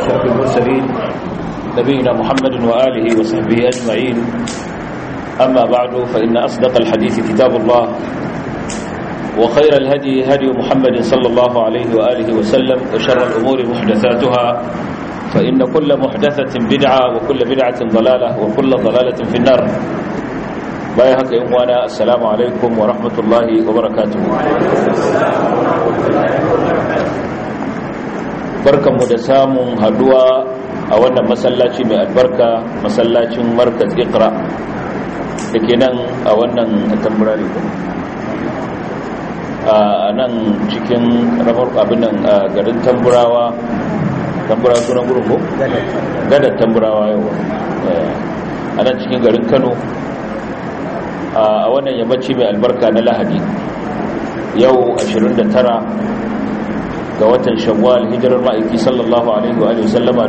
أشرف المرسلين نبينا محمد وآله وصحبه أجمعين أما بعد فإن أصدق الحديث كتاب الله وخير الهدي هدي محمد صلى الله عليه وآله وسلم وشر الأمور محدثاتها فإن كل محدثة بدعة وكل بدعة ضلالة وكل ضلالة في النار باي هكا يموانا السلام عليكم ورحمة الله وبركاته barkan mu da samun haduwa a wannan masallaci mai albarka masallacin markaz iqra da ke nan a wannan tamburari a nan cikin ramar abinan a garin tamburawa tamburawa sunan gurin ko? gadar tamburawa yau a nan cikin garin kano a wannan yammaci mai albarka na lahadi yau 29 ga watan shawwal hijirar ma'aiki sallallahu alaihi wa sallama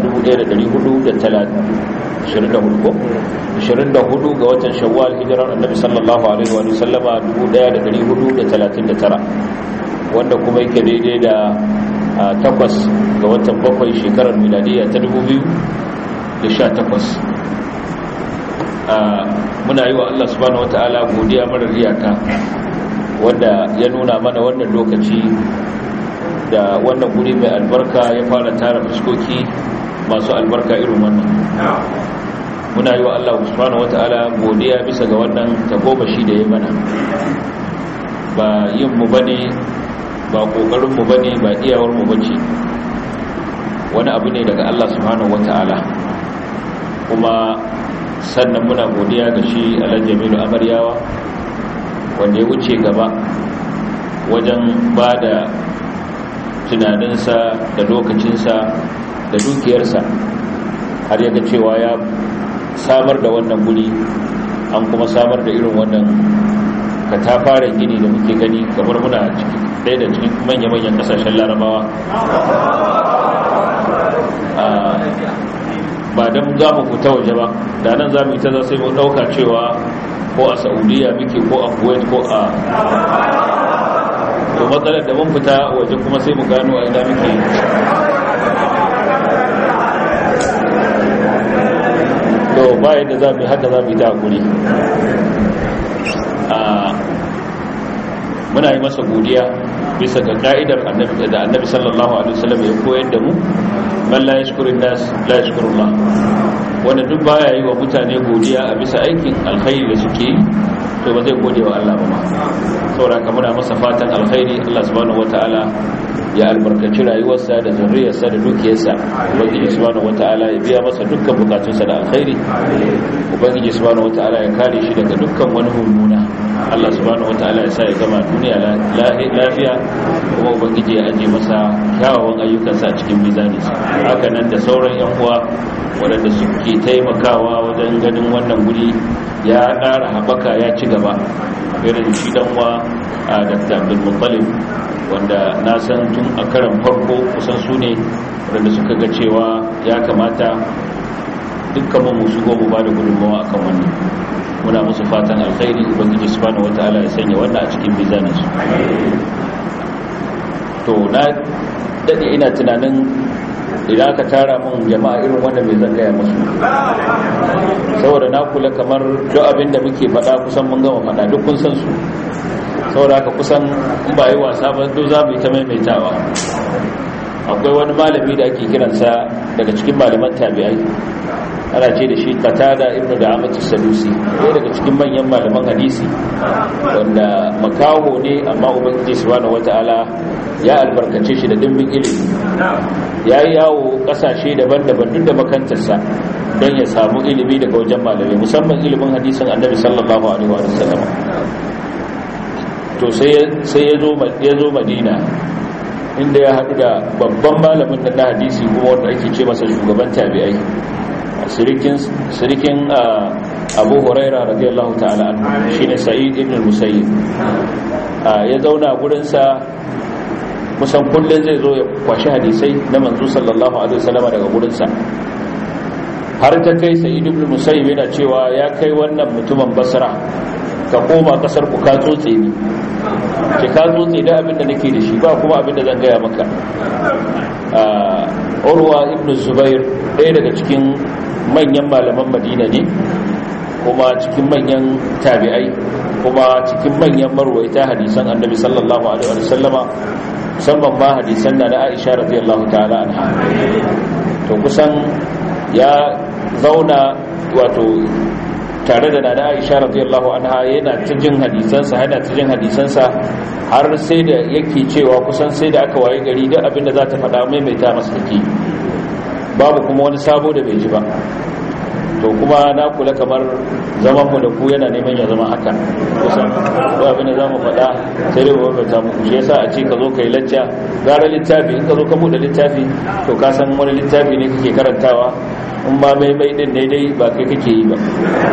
1424 ga watan shawwal hijirar annabi sallallahu alaihi wa sallama 1439 wanda kuma yake daidai da takwas ga watan bakwai shekarar miladiya ta 2018 muna yi wa Allah subhanahu wata'ala godiya marar iyaka wanda ya nuna mana wannan lokaci da wannan guri mai albarka ya fara tara fuskoki masu albarka irin wannan muna yi wa Allah subhanahu wata'ala godiya bisa ga wannan tagomashi da ya mana ba yin mu bane ba kokarin mu bane ba iyawar mu bace wani abu ne daga Allah subhanahu wata'ala kuma sannan muna godiya ga shi Alhaji Jamilu Amaryawa wanda ya wuce gaba wajen ba da tunaninsa da lokacinsa da dukiyarsa har yaga cewa ya samar da wannan guri an kuma samar da irin wannan katafaren gini da muke gani kamar muna ɗaya da cikin manya-manyan ƙasashen larabawa ba don za mu fita waje ba da nan za mu ita za sai mu ɗauka cewa ko a saudiya muke ko a kuwait ko a to matsalar da mun fita waje kuma sai mu gano a ina muke to ba yadda za mu hada za mu yi ta guri muna yi masa godiya bisa ga ka'idar annabi da annabi sallallahu alaihi wasallam ya koyar da mu man la yashkurun nas la yashkurullah wanda duk baya yi wa mutane godiya a bisa aikin alkhairi da suke yi to ba zai gode wa Allah ba ma saboda muna masa fatan alkhairi Allah subhanahu wataala ya albarkaci rayuwarsa da zurriyarsa da dukiyarsa ubangiji subhanahu wataala ya biya masa dukkan bukatunsa da alkhairi ubangiji subhanahu wataala ya kare shi daga dukkan wani mummuna Allah subhanahu wataala ya sa ya gama duniya lafiya kuma ubangiji ya aje masa kyawawan ayyukansa a cikin mizaninsa haka nan da sauran yan uwa waɗanda suke taimakawa wajen ganin wannan guri ya ƙara haɓaka ya ci gaba irin shi dan wa a dr abdulmuttalib wanda na san tun a karan farko kusan su ne wadanda suka ga cewa ya kamata dukkan mu shigo mu ba da gudunmawa akan wannan muna musu fatan alkhairi ubangiji subhanahu wataala ya sanya wannan a cikin mizanin su to na dade ina tunanin idan aka tara mun jama'a irin wanda mai zan gaya musu saboda na kula kamar duk abin da muke faɗa kusan mun gama faɗa duk kun san su saboda haka kusan in ba yi wasa ba duk za mu yi ta maimaitawa akwai wani malami da ake kiransa daga cikin malaman tabi'ai ana ce da shi qatada ibnu da amatu sadusi ɗaya daga cikin manyan malaman hadisi wanda makaho ne amma ubangiji subhanahu wataala ya albarkace shi da dimbin ilimi ya yi yawo ƙasashe daban-daban duk da makantarsa don ya samu ilimi daga wajen malamai musamman ilimin hadisin annabi sallallahu alaihi wa sallam to sai ya zo madina inda ya haɗu da babban malamin da na hadisi kuma wanda ake ce masa shugaban tabi'ai sirikin abu huraira radiyallahu ta'ala shine sa'id ibn musayyib ya zauna gurinsa kusan kullum zai zo ya kwashi hadisai na manzo sallallahu alaihi wasallam daga gurinsa har ta kai sa'id ibn musayyib yana cewa ya kai wannan mutumin basra ka koma kasar ku ka tsotse ni ce ka tsotse da abin da nake da shi ba kuma abin da zan gaya maka urwa ibn zubair ɗaya daga cikin manyan malaman madina ne kuma cikin manyan tabi'ai kuma cikin manyan marwaita hadisan annabi sallallahu alaihi wa sallama musamman ma hadisan da na aisha radiyallahu ta'ala anha to kusan ya zauna wato tare da nana aisha radiyallahu anha yana ta jin hadisansa yana ta jin hadisansa har sai da yake cewa kusan sai da aka waye gari duk abinda za ta faɗa maimaita masa take babu kuma wani sabo da bai ji ba to kuma na kula kamar zaman mu da ku yana neman ya zama haka kusan duk abin da zamu faɗa sai dai mu ta muku shi yasa a ce ka zo kai lacca gara littafi in ka zo ka buɗe littafi to ka san wani littafi ne kake karantawa in ba mai mai din daidai ba kai kake yi ba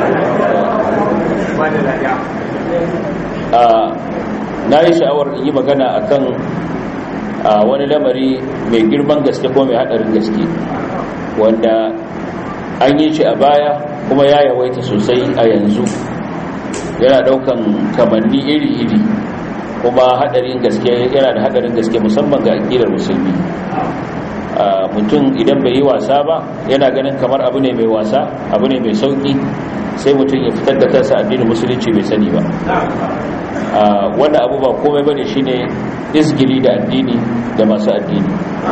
na yi sha'awar in yi magana akan wani lamari mai girman gaske ko mai haɗarin gaske wanda an yi shi a baya kuma ya yawaita sosai a yanzu yana ɗaukan kamanni iri-iri kuma haɗarin gaske yana da haɗarin gaske musamman ga aƙidar musulmi mutum idan bai yi wasa ba yana ganin kamar abu ne mai wasa abu ne mai sauki sai mutum ya fitar da kansa addinin musulunci bai sani ba wanda abu ba komai bane shine izgili da addini da masu addini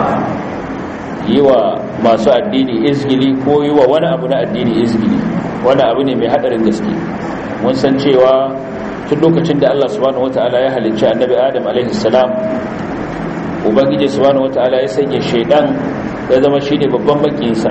yi wa masu addini izgili ko yi wa wani abu na addini izgili wani abu ne mai hadarin gaske mun san cewa tun lokacin da Allah subhanahu wataala ya halicci annabi Adam alaihi salam ubangiji subhanahu wataala ya sanya shaidan ya zama shine babban bakinsa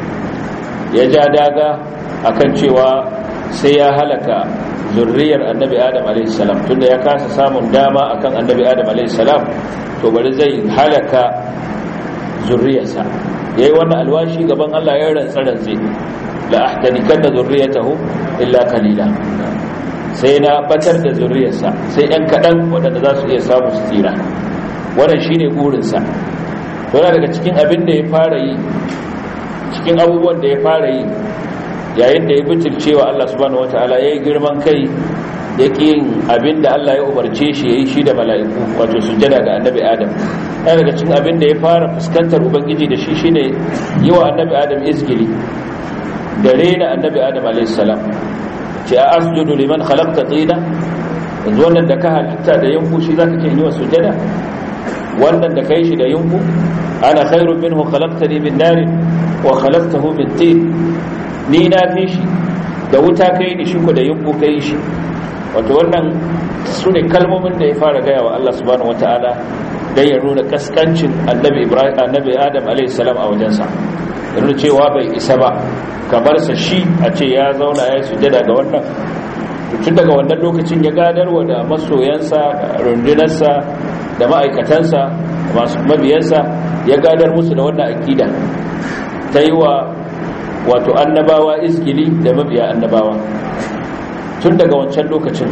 ya ja daga akan cewa sai ya halaka zurriyar annabi adam a.s. tunda ya kasa samun dama akan annabi adam a.s. to bari zai halaka zurriyarsa ya yi wannan alwashi gaban allah ya rantsa rantse la ahdanikan da zurriyatahu illa kalila sai na batar da zurriyarsa sai yan kaɗan waɗanda za su iya samu su tsira wannan shine burinsa to daga cikin abin da ya fara yi cikin abubuwan da ya fara yi yayin da ya bitircewa Allah subhanahu wataala yayi girman kai yake yin abin da Allah ya umarce shi yayi shi da mala'iku wato sujjada ga annabi Adam yana daga cikin abin da ya fara fuskantar ubangiji da shi shine yi wa annabi Adam izgili da rena annabi Adam alayhi salam ce a asjudu liman khalaqta tina yanzu wannan da ka halitta da yanku shi zaka ce yi wa sujjada wannan da kai shi da yunku ana khairun minhu khalaqtani min narin wa khalaqtahu min tin ni na fi shi da wuta kai ni shi ko da yunku kai shi wato wannan su ne kalmomin da ya fara gaya wa Allah subhanahu wataala dan ya nuna kaskancin annabi Ibrahim annabi Adam alayhi salam a wajensa ya nuna cewa bai isa ba kamar sa shi a ce ya zauna ya sujada ga wannan tun daga wannan lokacin ya gadarwa da masoyansa rundunarsa da ma'aikatansa masu mabiyansa ya gadar musu da wannan akida ta yi wa wato annabawa izgili da mabiya annabawa tun daga wancan lokacin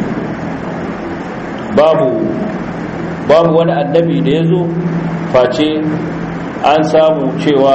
babu babu wani annabi da ya zo face an samu cewa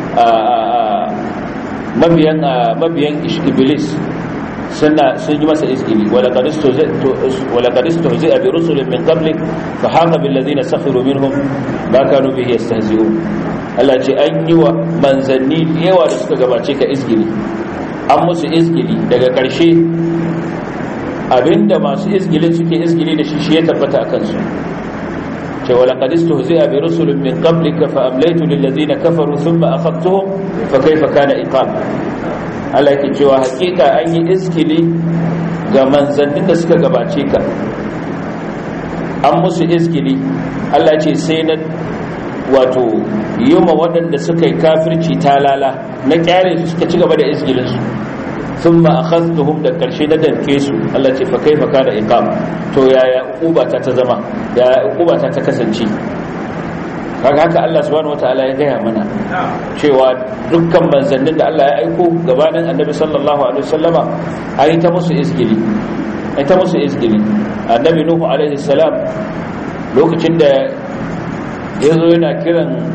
mabiyan mabiyan iblis suna sun yi masa izgili wala qadistu zai bi rusulin min qablik fa haka bil ladina sakhiru minhum ma kanu bihi yastahzi'un Allah ce an yi wa manzanni yawa da suka gabace ka izgili an musu izgili daga ƙarshe abinda masu izgilin suke izgili da shi shi ya tabbata a kansu ce wala qadistu zai bi rusulin min qablika fa amlaytu lil ladina kafaru thumma akhadtuhum fa kayfa kana iqab Allah yake cewa hakika an yi iskili ga manzannin da suka gabace ka an musu iskili Allah ce sai na wato yuma waɗanda suka yi kafirci talala na kyare su suka ci gaba da iskilinsu sun ma a da ƙarshe na danke su Allah ce fa kai fa kana iqam to yaya ukubata ta zama yaya ukubata ta kasance kaga haka Allah subhanahu wataala ya gaya mana cewa dukkan manzannin da Allah ya aiko gabanin annabi sallallahu alaihi wasallama ayi ta musu izgili ayi ta musu izgili annabi nuhu alaihi salam lokacin da ya zo yana kiran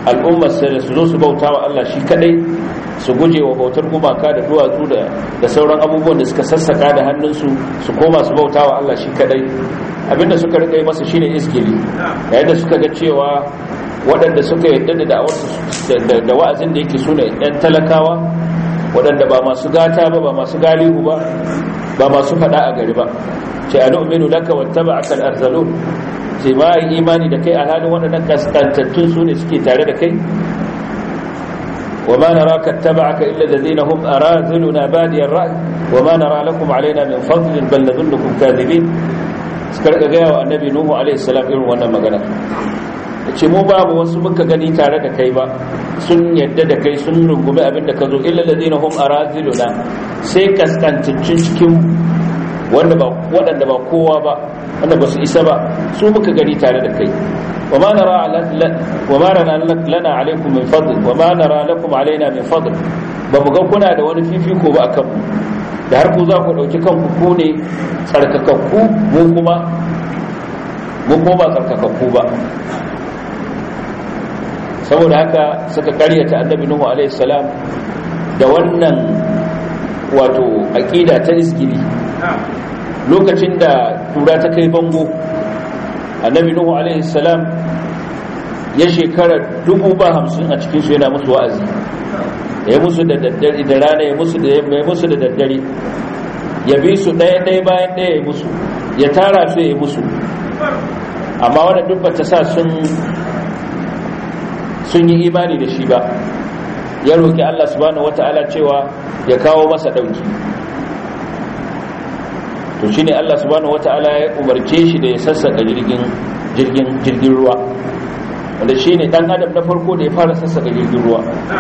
al'ummar sai da su zo su bauta wa Allah shi kadai su guje wa bautar gumaka da duwatsu da da sauran abubuwan da suka sassaka da hannunsu su koma su bauta wa Allah shi kadai abinda suka rika yi masa shine iskili yayin da suka ga cewa waɗanda suka yadda da da'awarsu da wa'azin da yake sune ɗan talakawa waɗanda ba masu gata ba ba masu galihu ba ba masu faɗa a gari ba ce a nu'minu laka wattaba'aka al-arzalun ce ma yi imani da kai alhalin waɗannan kaskantattun su ne suke tare da kai wa ma nara kattaba'aka illa alladhina hum araziluna badiyar ra'i wa ma nara lakum alaina min fadlin bal nadhunnukum kadhibin suka rika gaya wa annabi nuhu alaihi salam irin wannan magana ce mu babu wasu muka gani tare da kai ba sun yadda da kai sun rungumi abin da ka zo illa ladina hum araziluna sai kaskantaccen cikin wanda ba waɗanda ba kowa ba wanda ba su isa ba su muka gani tare da kai wa ma nara wa ma nara lana alaikum min fadl wa ma nara lakum alaina min fadl ba mu ga kuna da wani fifiko ba akan mu da har ku za ku dauki kanku ku ne tsarkakakku mu kuma mu kuma ba tsarkakakku ba saboda haka suka karyata annabi nuhu alaihi salam da wannan wato aqida ta isgili lokacin da tura ta kai bango annabi nuhu alaihi salam ya shekara dubu ba hamsin a cikinsu yana musu wa'azi ya musu da daddare da rana ya musu da ya musu da daddare ya bi su ɗaya ɗaya bayan ɗaya ya musu ya tara su ya musu amma wadda duk ba ta sa sun sun yi imani da shi ba ya roƙi Allah subhanahu wata'ala cewa ya kawo masa ɗauki to shine Allah subhanahu wata'ala ya umarce shi da ya sassaka jirgin jirgin jirgin ruwa wanda shine dan adam na farko da ya fara sassaka jirgin ruwa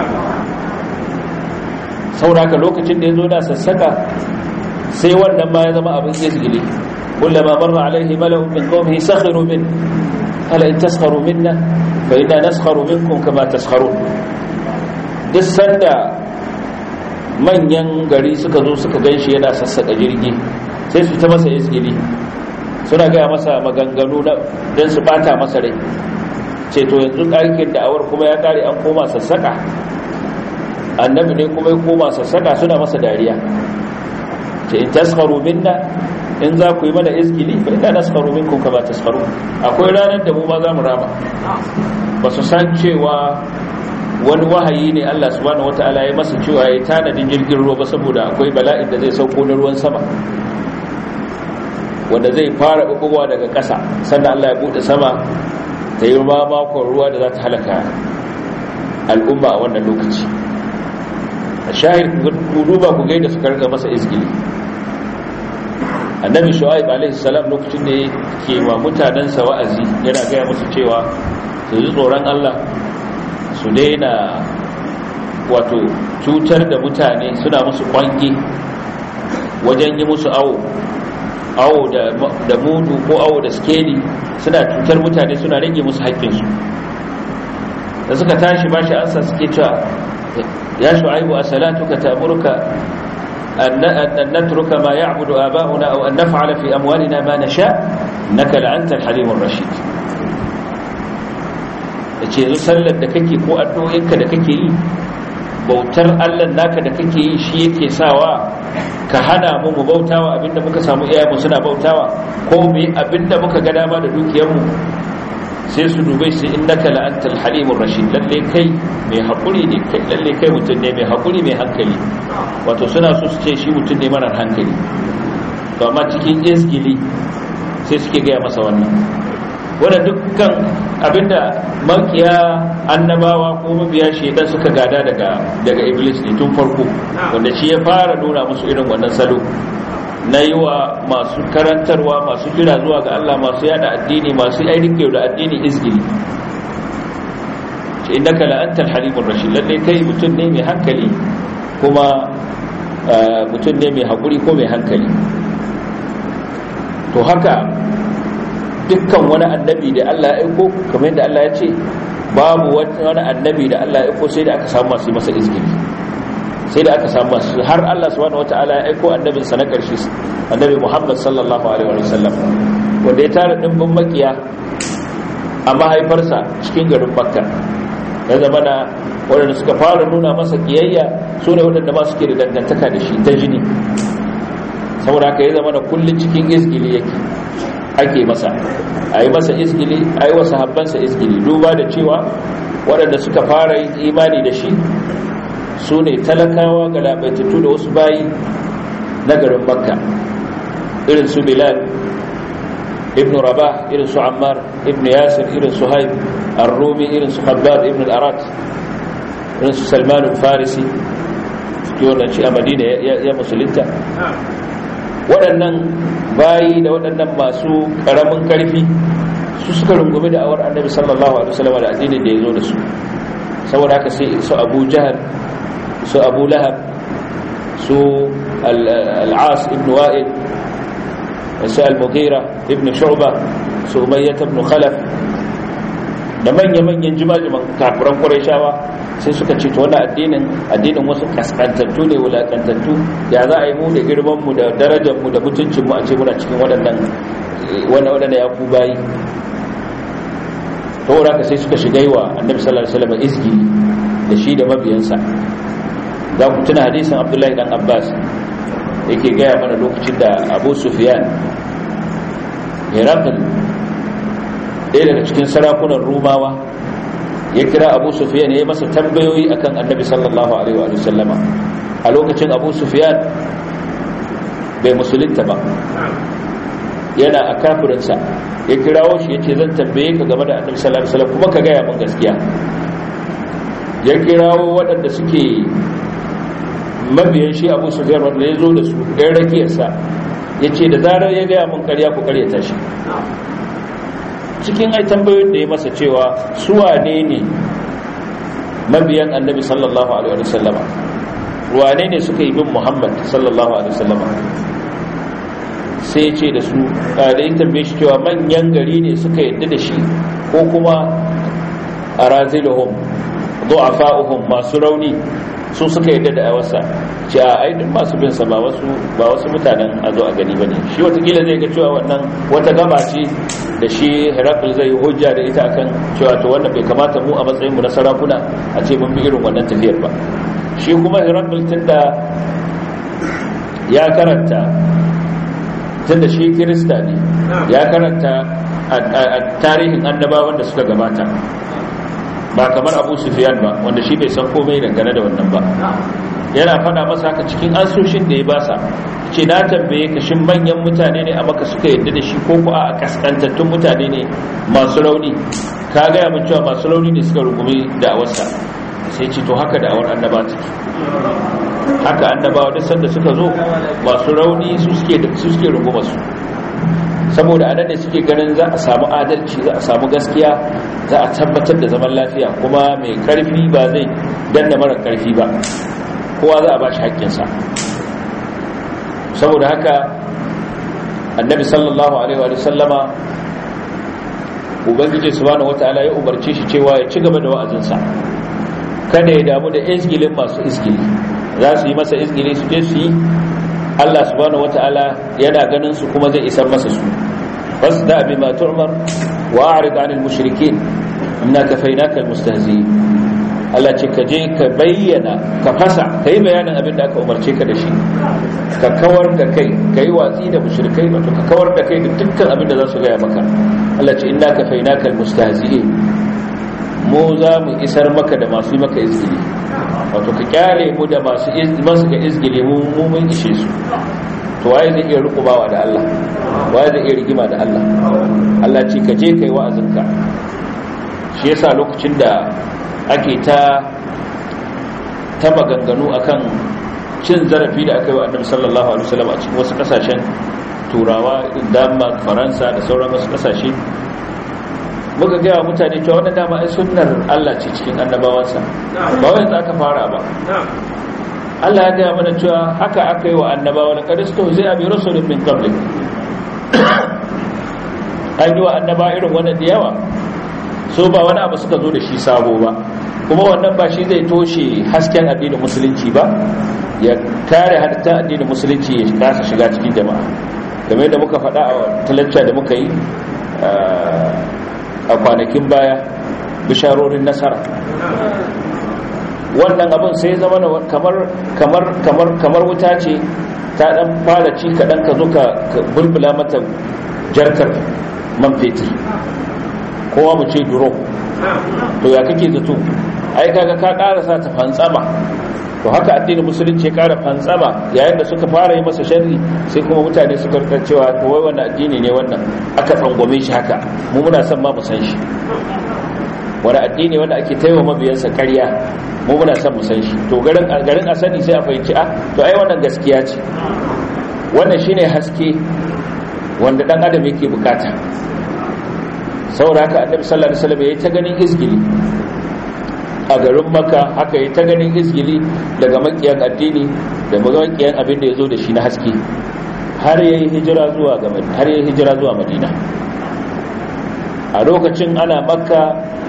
sauraka lokacin da ya zo da sassaka sai wannan ma ya zama abin izgili kullama marra alaihi mala'un min qawmihi sakhiru min ala in taskharu minna fa inna naskharu minkum kama taskharun duk sanda manyan gari suka zo suka ganshi yana sassaka jirgi sai su ta masa izgili suna gaya masa maganganu don su bata masa rai ce to yanzu ƙarƙin da'awar kuma ya ƙare an koma sassaka annabi ne kuma ya koma sassaka suna masa dariya ce in taskaru minna in za ku yi mana izgili fa ina naskaru minkum kama taskaru akwai ranar da mu ma za mu rama ba su san cewa wani wahayi ne Allah subhanahu wataala ya masa cewa ya tanadin jirgin ruwa ba saboda akwai bala'in da zai sauko na ruwan sama wanda zai fara bugowa daga ƙasa sannan Allah ya bude sama ta yi ma makon ruwa da za ta halaka al'umma a wannan lokaci a shahid ku duba ku gaida suka rika masa izgili annabi shu'aib alaihi salam lokacin da ke wa mutanensa wa'azi yana gaya musu cewa su ji tsoron Allah su daina wato cutar da mutane suna musu kwange wajen yi musu awo awo da mudu ko awo da skeli suna cutar mutane suna rage musu haƙƙinsu da suka tashi bashi ansa suke cewa ya shu'aibu a salatuka ta'muruka an natruka ma ya'budu aba'una aw an naf'ala fi amwalina ma nasha innaka la'anta al-halimur rashid yace yanzu sallar da kake ko addu'o'inka da kake yi bautar Allah naka da kake yi shi yake sawa ka hana mu mu bautawa abinda muka samu iyayenmu suna bautawa ko mu abinda muka ga dama da dukiyarmu sai su dubai sai innaka la antal halimur rashid lalle kai mai hakuri ne kai lalle kai mutum ne mai hakuri mai hankali wato suna so su ce shi mutum ne marar hankali to amma cikin izgili sai suke gaya masa wannan wanda dukkan abinda makiya annabawa ko mabiya shedan suka gada daga daga iblis ne tun farko wanda shi ya fara nuna musu irin wannan salo na yi wa masu karantarwa masu kira zuwa ga Allah masu yada addini masu ainihin da addini izgili ce inda ka la'antar halimun rashin lalle kai mutum ne mai hankali kuma mutum ne mai haƙuri ko mai hankali to haka dukkan wani annabi da Allah ya aiko kamar yadda Allah ya ce babu wani annabi da Allah ya aiko sai da aka samu masu masa izgili sai da aka samu masu har Allah subhanahu wataala ya aiko annabin sa na karshe annabi Muhammad sallallahu alaihi wa sallam wanda ya tara dimbin makiya a mahaifarsa cikin garin Makka ya zama na waɗanda suka fara nuna masa kiyayya su ne waɗanda ma suke da dangantaka da shi ta jini saboda haka ya zama na kullum cikin izgili yake ake masa a yi masa izgili a yi wasu habbansa izgili duba da cewa waɗanda suka fara yin imani da shi su ne talakawa ga labaitattu da wasu bayi na garin makka irin su bilal ibn rabah irin su ammar ibn yasir irin su haib ar-rumi irin su khabbab ibn al-arat irin su salman al-farisi suke wannan ci a madina ya musulunta waɗannan bayi da waɗannan masu ƙaramin ƙarfi su suka rungumi da awar annabi sallallahu alaihi wasallam da addinin da ya zo da su saboda haka sai su abu jahal su abu lahab su al'as ibn wa'id su al-mughira ibn shu'ba su umayyah ibn khalaf da manya-manyan jimajiman kafiran ƙwarai sai suka ce to wannan addinin addinin wasu kaskantattu ne wulakantattu ya za a yi mu da girmanmu da darajarmu da mutuncinmu a ce muna cikin waɗannan waɗanda ya ku bayi saboda haka sai suka shiga yi wa annabi sallallahu alaihi wasallam izgi da shi da mabiyansa za ku tuna hadisin abdullahi dan abbas yake gaya mana lokacin da abu sufyan herakl ɗaya daga cikin sarakunan rumawa ya kira abu sufiyan ya yi masa tambayoyi akan annabi sallallahu alaihi wa sallama a lokacin abu sufiyan bai musulunta ba yana a kafirinsa ya kirawo shi ya ce zan tambaye ka game da annabi sallallahu alaihi wasallam kuma ka gaya min gaskiya ya kirawo waɗanda suke mabiyan shi abu sufiyan wanda ya zo da su ɗan rakiyarsa ya ce da zarar ya gaya min ƙarya ku ƙaryata shi cikin ai tambayoyin da ya masa cewa su wane ne mabiyan annabi sallallahu alaihi wasallama wane ne suka yi bin muhammad sallallahu alaihi wasallama sai ya ce da su da ya tambaye shi cewa manyan gari ne suka yadda da shi ko kuma a raziluhum du'afa'uhum masu rauni su suka yadda da awarsa ce a aidin masu bin sa ba wasu ba wasu mutanen a zo a gani bane shi watakila zai ga cewa wannan wata gaba ce da shi Herakl zai yi hujja da ita akan cewa to wannan bai kamata mu a matsayin mu na sarakuna a ce mun bi irin wannan tafiyar ba shi kuma Herakl tunda ya karanta tunda shi Kirista ne ya karanta a tarihin annabawan da suka gabata ba kamar abu sufiyan ba wanda shi bai san komai dangane da wannan ba yana fada masa haka cikin ansoshin da ya basa ce na tambaye ka shin manyan mutane ne a maka suka yadda da shi ko ku a kaskantattun mutane ne masu rauni ka gaya min cewa masu rauni ne suka rungumi da awarsa sai ce to haka da awar annaba take haka annabawa duk sanda suka zo masu rauni su suke su suke runguma su saboda anan ne suke ganin za a samu adalci za a samu gaskiya za a tabbatar da zaman lafiya kuma mai karfi ba zai danna mara karfi ba kowa za a ba shi haƙƙinsa saboda haka annabi sallallahu alaihi wa sallama ubangiji subhanahu wataala ya umarce shi cewa ya ci gaba da wa'azinsa kada ya damu da izgilin masu izgili za su yi masa izgili su je su yi Allah subhanahu wata'ala yana ganin su kuma zai isar masa su fasda bima tu'mar wa a'rid 'anil mushrikeen inna kafaynaka almustahzi'in Allah ce ka je ka bayyana ka fasa kai bayanin abin da aka umarce ka da shi ka kawar da kai kai watsi da mushrikai wato ka kawar da kai da dukkan abin da za su gaya maka Allah ce inna kafaynaka almustahzi'in mu za mu isar maka da masu yi maka izgili wato ka kyale mu da masu masu ga izgili mu mun ishe su to waye zai iya rukubawa da Allah waye zai iya rigima da Allah Allah ce ka je kai wa'azinka shi yasa lokacin da ake ta ta maganganu akan cin zarafi da aka yi wa annabi sallallahu alaihi wasallam a cikin wasu kasashen turawa Denmark Faransa da sauran wasu kasashe muka gaya mutane cewa wannan dama ai sunnar Allah ce cikin annabawansa ba wai za ka fara ba Allah ya gaya mana cewa haka aka yi wa annabawa da kadisto zai abi rasulun min qablik an yi wa annaba irin wannan da yawa so ba wani abu suka zo da shi sabo ba kuma wannan ba shi zai toshe hasken addinin musulunci ba ya kare hatta addinin musulunci ya kasa shiga cikin jama'a game da muka faɗa a talacca da muka yi a kwanakin baya bisharorin nasara wannan abin sai zama kamar kamar kamar kamar wuta ce ta dan fara ci kaɗan ka zo ka bulbula mata jarkar man fetur kowa mu ce duro to ya kake zato ai kaga ka karasa ta fantsama to haka addinin musulunci ya kara fantsama yayin da suka fara yi masa sharri sai kuma mutane suka rika cewa to wai wannan addini ne wannan aka tsangwame shi haka mu muna son ma mu san shi wani addini wanda ake taiwa mabiyansa ƙarya mu muna son mu san shi to garin garin a sani sai a fahimci a to ai wannan gaskiya ce wannan shine haske wanda dan adam yake bukata saboda haka annabi sallallahu alaihi wasallam yayi ta ganin izgili a garin maka haka yayi ta ganin izgili daga makiyan addini da makiyan abin da yazo da shi na haske har yayi hijira zuwa ga har yayi hijira zuwa madina a lokacin ana makka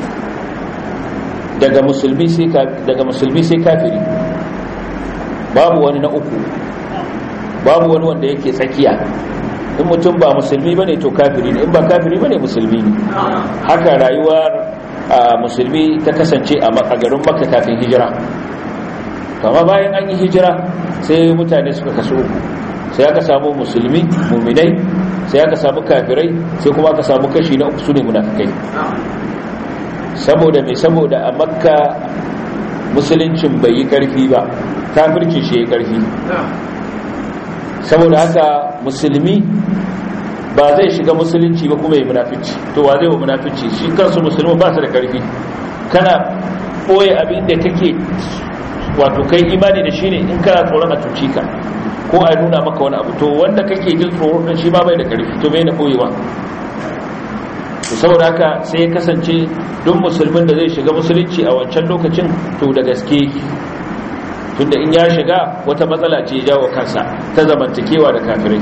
daga musulmi sai daga musulmi sai kafiri babu wani na uku babu wani wanda yake tsakiya in mutum ba musulmi bane to kafiri ne in ba kafiri bane musulmi ne haka rayuwar musulmi ta kasance a garin makka kafin hijira kama bayan an yi hijira sai mutane suka kaso uku sai aka samu musulmi muminai sai aka samu kafirai sai kuma aka samu kashi na uku su ne munafikai saboda mai saboda a makka musuluncin bai yi karfi ba kafirci shi ya yi karfi saboda haka musulmi ba zai shiga musulunci ba kuma yi munafici to wa zai wa munafici shi kansu musulmi ba su da karfi kana ɓoye abin da kake wato kai imani da shi ne in kana tsoron a cuci ka ko a nuna maka wani abu to wanda kake jin tsoron shi ba bai da karfi to bai na ɓoyewa to saboda haka sai ya kasance duk musulmin da zai shiga musulunci a wancan lokacin to da gaske tunda in ya shiga wata matsala ce jawo kansa ta zamantakewa da kafirai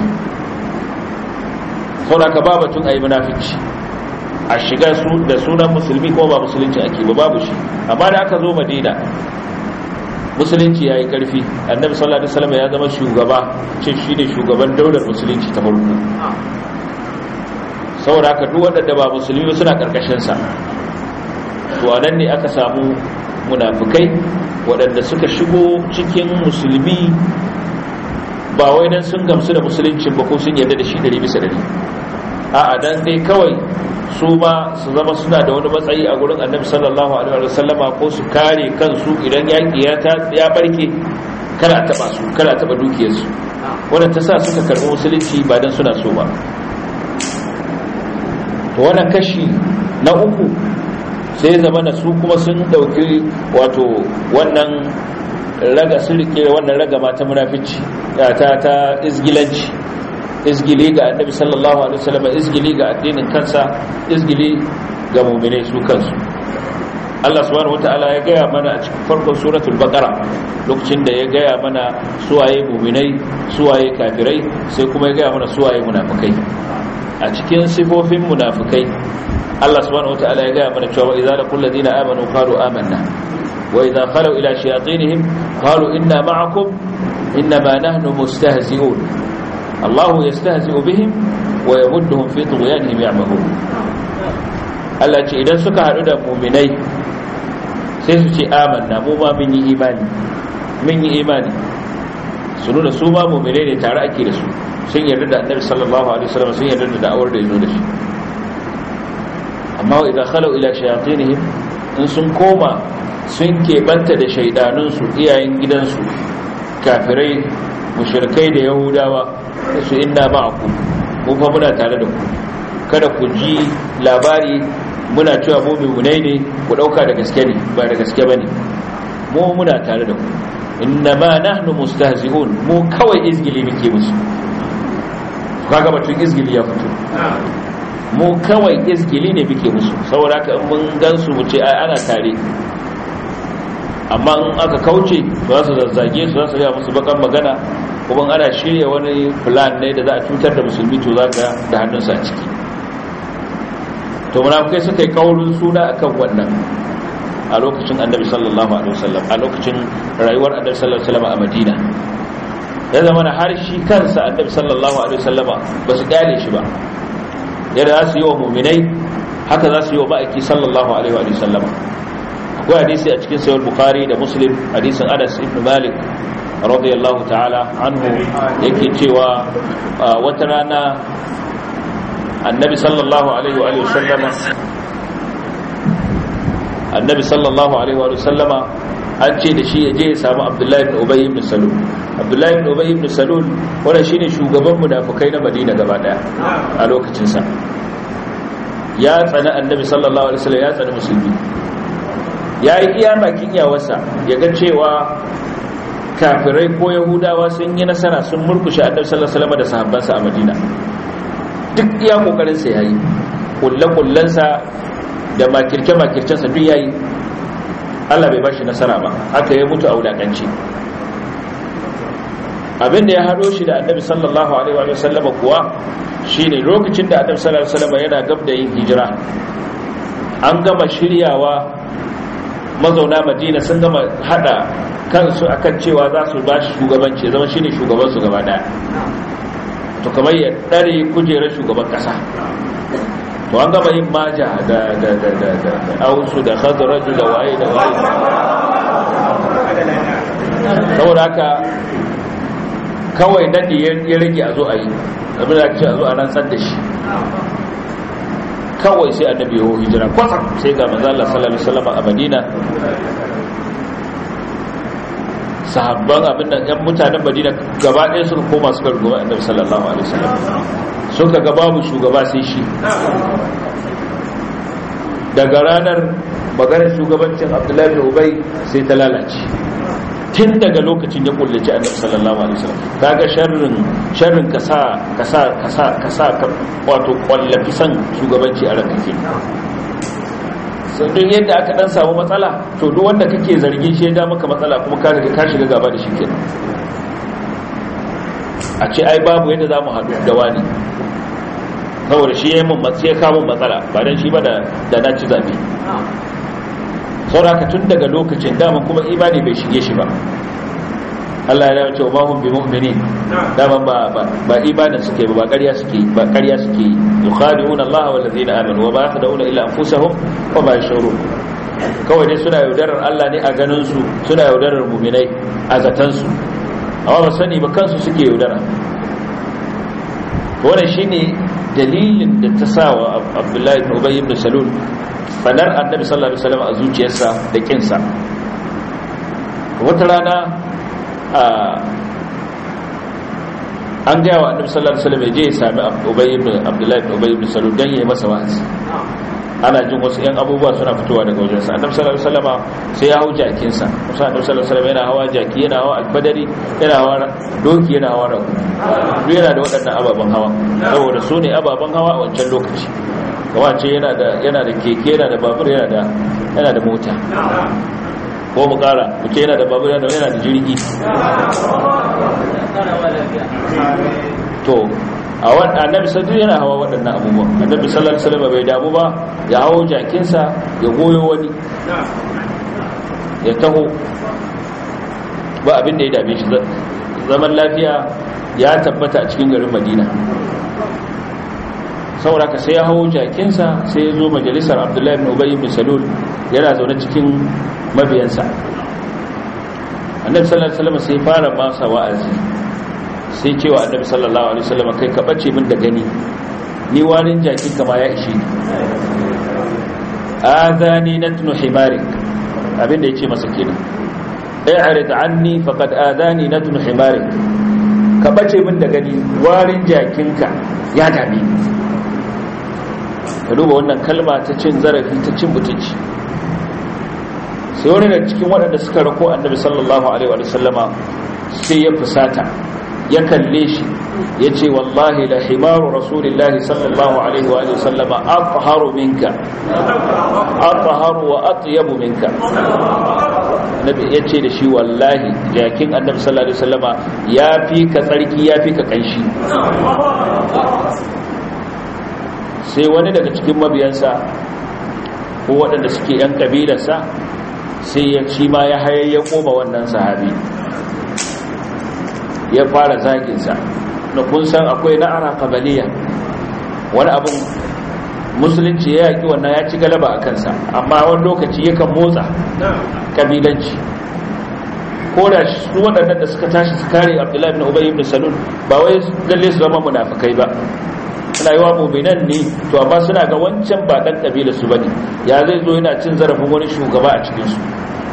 saboda ka ba batun a yi munafici a shiga da sunan musulmi kuma ba musulunci ake ba babu shi amma da aka zo madina musulunci ya yi ƙarfi annabi sallallahu alaihi wasallam ya zama shugaba ce shi ne shugaban daular musulunci ta farko saboda haka duk waɗanda ba musulmi suna ƙarƙashinsa to a nan ne aka samu munafukai waɗanda suka shigo cikin musulmi ba wai dan sun gamsu da musulunci ba ko sun yarda da shi ɗari bisa ɗari a'a dan dai kawai su ma su zama suna da wani matsayi a gurin annabi sallallahu alaihi wa sallama ko su kare kansu idan yaƙi ya barke kada taɓa su kada taɓa dukiyarsu wadda ta sa suka karɓi musulunci ba dan suna so ba to wannan kashi na uku sai zama na su kuma sun ɗauki wato wannan raga sun rike wannan raga mata munafici ta ta izgilanci izgili ga annabi sallallahu alaihi wasallam izgili ga addinin kansa izgili ga mu'minai su kansu Allah subhanahu wataala ya gaya mana a cikin farkon suratul baqara lokacin da ya gaya mana suwaye mu'minai suwaye kafirai sai kuma ya gaya mana suwaye munafikai a cikin sifofin munafikai Allah subhanahu wataala ya gaya mana cewa idza laqul ladina amanu qalu amanna wa idza khalu ila shayatinihim qalu inna ma'akum inma nahnu mustahzi'un Allah yastahzi'u bihim wa yamudduhum fi tughyanihim ya'mahun Allah ce idan suka hadu da mu'minai sai su ce amanna mu ma mun yi imani mun yi imani su nuna su ma mu'minai ne tare ake da su sun yarda da annabi sallallahu alaihi wasallam sun yarda da da'awar da yazo da shi amma idan khalu ila shayatinihim in sun koma sun keɓanta da shaidanunsu iyayen gidansu kafirai mushrikai da yahudawa su inna ma'akum mu fa muna tare da ku kada ku ji labari muna cewa mu mu'minai ne ku dauka da gaske ne ba da gaske bane mu muna tare da ku inna ma nahnu mustahzi'un mu kawai izgili muke musu kaga batun izgili ya fito mu kawai izgili ne muke musu saboda haka mun gansu mu ce ai ana tare amma in aka kauce za su zazzage su za su ga musu bakan magana kuma ana shirya wani plan ne da za a cutar da musulmi to za ka da hannunsa a ciki to munafikai suka yi kaurin suna akan wannan a lokacin annabi sallallahu alaihi wasallam a lokacin rayuwar annabi sallallahu alaihi wasallam a madina ya zama na har shi kansa annabi sallallahu alaihi wasallama ba su gane shi ba yadda za su yi wa muminai haka za su yi wa ma'aiki sallallahu alaihi wasallama akwai hadisi a cikin sayar bukhari da muslim hadisin anas ibn malik radiyallahu ta'ala anhu yake cewa wata rana annabi sallallahu alaihi wa sallama annabi sallallahu alaihi wa sallama an ce da shi ya je ya samu abdullahi ibn ubay ibn salul abdullahi ibn ubay ibn salul wanda shine shugaban munafikai na madina gaba daya a lokacin sa ya tsani annabi sallallahu alaihi wasallam ya tsani musulmi ya yi iya bakin iyawarsa ya ga cewa kafirai ko yahudawa sun yi nasara sun murkushe annabi sallallahu alaihi wasallam da sahabbansa a madina duk iya kokarin sa yayi kullakullan sa da makirce makircen sa duk yayi Allah bai bashi nasara ba haka ya mutu a wulakanci abinda ya hado shi da annabi sallallahu alaihi wa sallama kuwa shine lokacin da annabi sallallahu alaihi wa sallama yana gab da yin hijira an gama shiryawa mazauna madina sun gama hada kansu akan cewa za su ba shi shugabanci zama shine shugaban su gaba daya to kamar ya dare kujerar shugaban kasa to an gama yin maja da da da da da ausu da khadraju da waye da waye saboda haka kawai nadi ya rage a zo a yi abin da ce a zo a rantsar da shi kawai sai annabi yawo hijira kwatsam sai ga manzo Allah sallallahu alaihi wasallam a Madina sahabban abin da yan mutanen Madina gaba ɗaya suka koma suka ruguma annabi sallallahu alaihi wasallam suka ga babu shugaba sai shi daga ranar maganar shugabancin Abdullahi bin Ubay sai ta lalace tun daga lokacin ya kullace annabi sallallahu alaihi wasallam kaga sharrin sharrin kasa kasa kasa kasa wato kwallafi san shugabanci a ranka ke sai don yadda aka dan samu matsala to duk wanda kake zargin shi ya maka matsala kuma ka riga ka shiga gaba da shi kenan a ce ai babu yadda zamu haɗu da wani saboda shi ya mun sai ya kawo matsala ba dan shi ba da da na ci zabe sauraka tun daga lokacin dama kuma imani bai shige shi ba Allah ya ce wa hum bi mu'minin dama ba ba ibadan suke ba ƙarya suke ba ƙarya suke yukhadi'una Allah wal ladina amanu wa ma yakhda'una illa anfusahum wa ma yashurun kawai dai suna yaudarar Allah ne a ganin su suna yaudarar mu'minai a zatan su amma ba sani ba kansu suke yaudara wannan shine dalilin da ta sa wa Abdullahi ibn Ubay ibn Salul fadar annabi sallallahu alaihi wasallam a zuciyarsa da kinsa wata rana an gaya wa annabi sallallahu alaihi wasallam ya je ya sami ubay ibn abdullahi ibn ubay ibn salul dan yayi masa wa'azi ana jin wasu yan abubuwa suna fitowa daga wajensa annabi sallallahu alaihi wasallam sai ya hau jakinsa musa annabi sallallahu alaihi wasallam yana hawa jaki yana hawa albadari yana hawa doki yana hawa rago duk yana da waɗannan ababen hawa saboda su ne ababen hawa a wancan lokaci kama ce yana da yana da keke yana da babur yana da yana da mota ko mu kara mu ce yana da babur yana da yana da jirgi to a wannan annabi sallallahu yana hawa waɗannan abubuwan annabi sallallahu alaihi wasallam bai damu ba ya hawo jakinsa ya goyo wani ya taho ba abin da ya dame shi zaman lafiya ya tabbata a cikin garin madina saboda ka sai ya hau jakinsa sai ya zo majalisar abdullahi ibn ubay ibn salul yana zaune cikin mabiyansa annabi sallallahu alaihi wasallam sai fara masa wa'azi sai cewa annabi sallallahu alaihi wasallam kai ka bace min da gani ni warin jakin kama ya ishe ni adani natnu himarik abinda yace masa kenan i'rid anni faqad adani natnu himarik ka bace min da gani warin jakinka ya dame ni ka duba wannan kalma ta cin zarafi ta cin mutunci sai wani da cikin waɗanda suka rako annabi sallallahu alaihi wa sallama sai ya fusata ya kalle shi ya ce wallahi la himaru rasulillahi sallallahu alaihi wa sallama atharu minka atharu wa atyabu minka nabi ya ce da shi wallahi jakin annabi sallallahu alaihi wa sallama ya fi ka tsarki ya fi ka kanshi sai wani daga cikin mabiyansa ko waɗanda suke ‘yan ƙabilarsa sai ya ci ma ya hayayya koma wannan sahabi ya fara zaginsa na kun san akwai na'ara kabaliya wani abin musulunci ya yaki wannan ya ci galaba a kansa amma wani lokaci yakan motsa kabilanci ko da su waɗannan da suka tashi su kare abdullahi ibn ubay ibn salul ba wai lalle su zama munafikai ba suna yi wa mu'minan ne to amma suna ga wancan ba dan kabila su bane ya zai zo yana cin zarafin wani shugaba a cikin su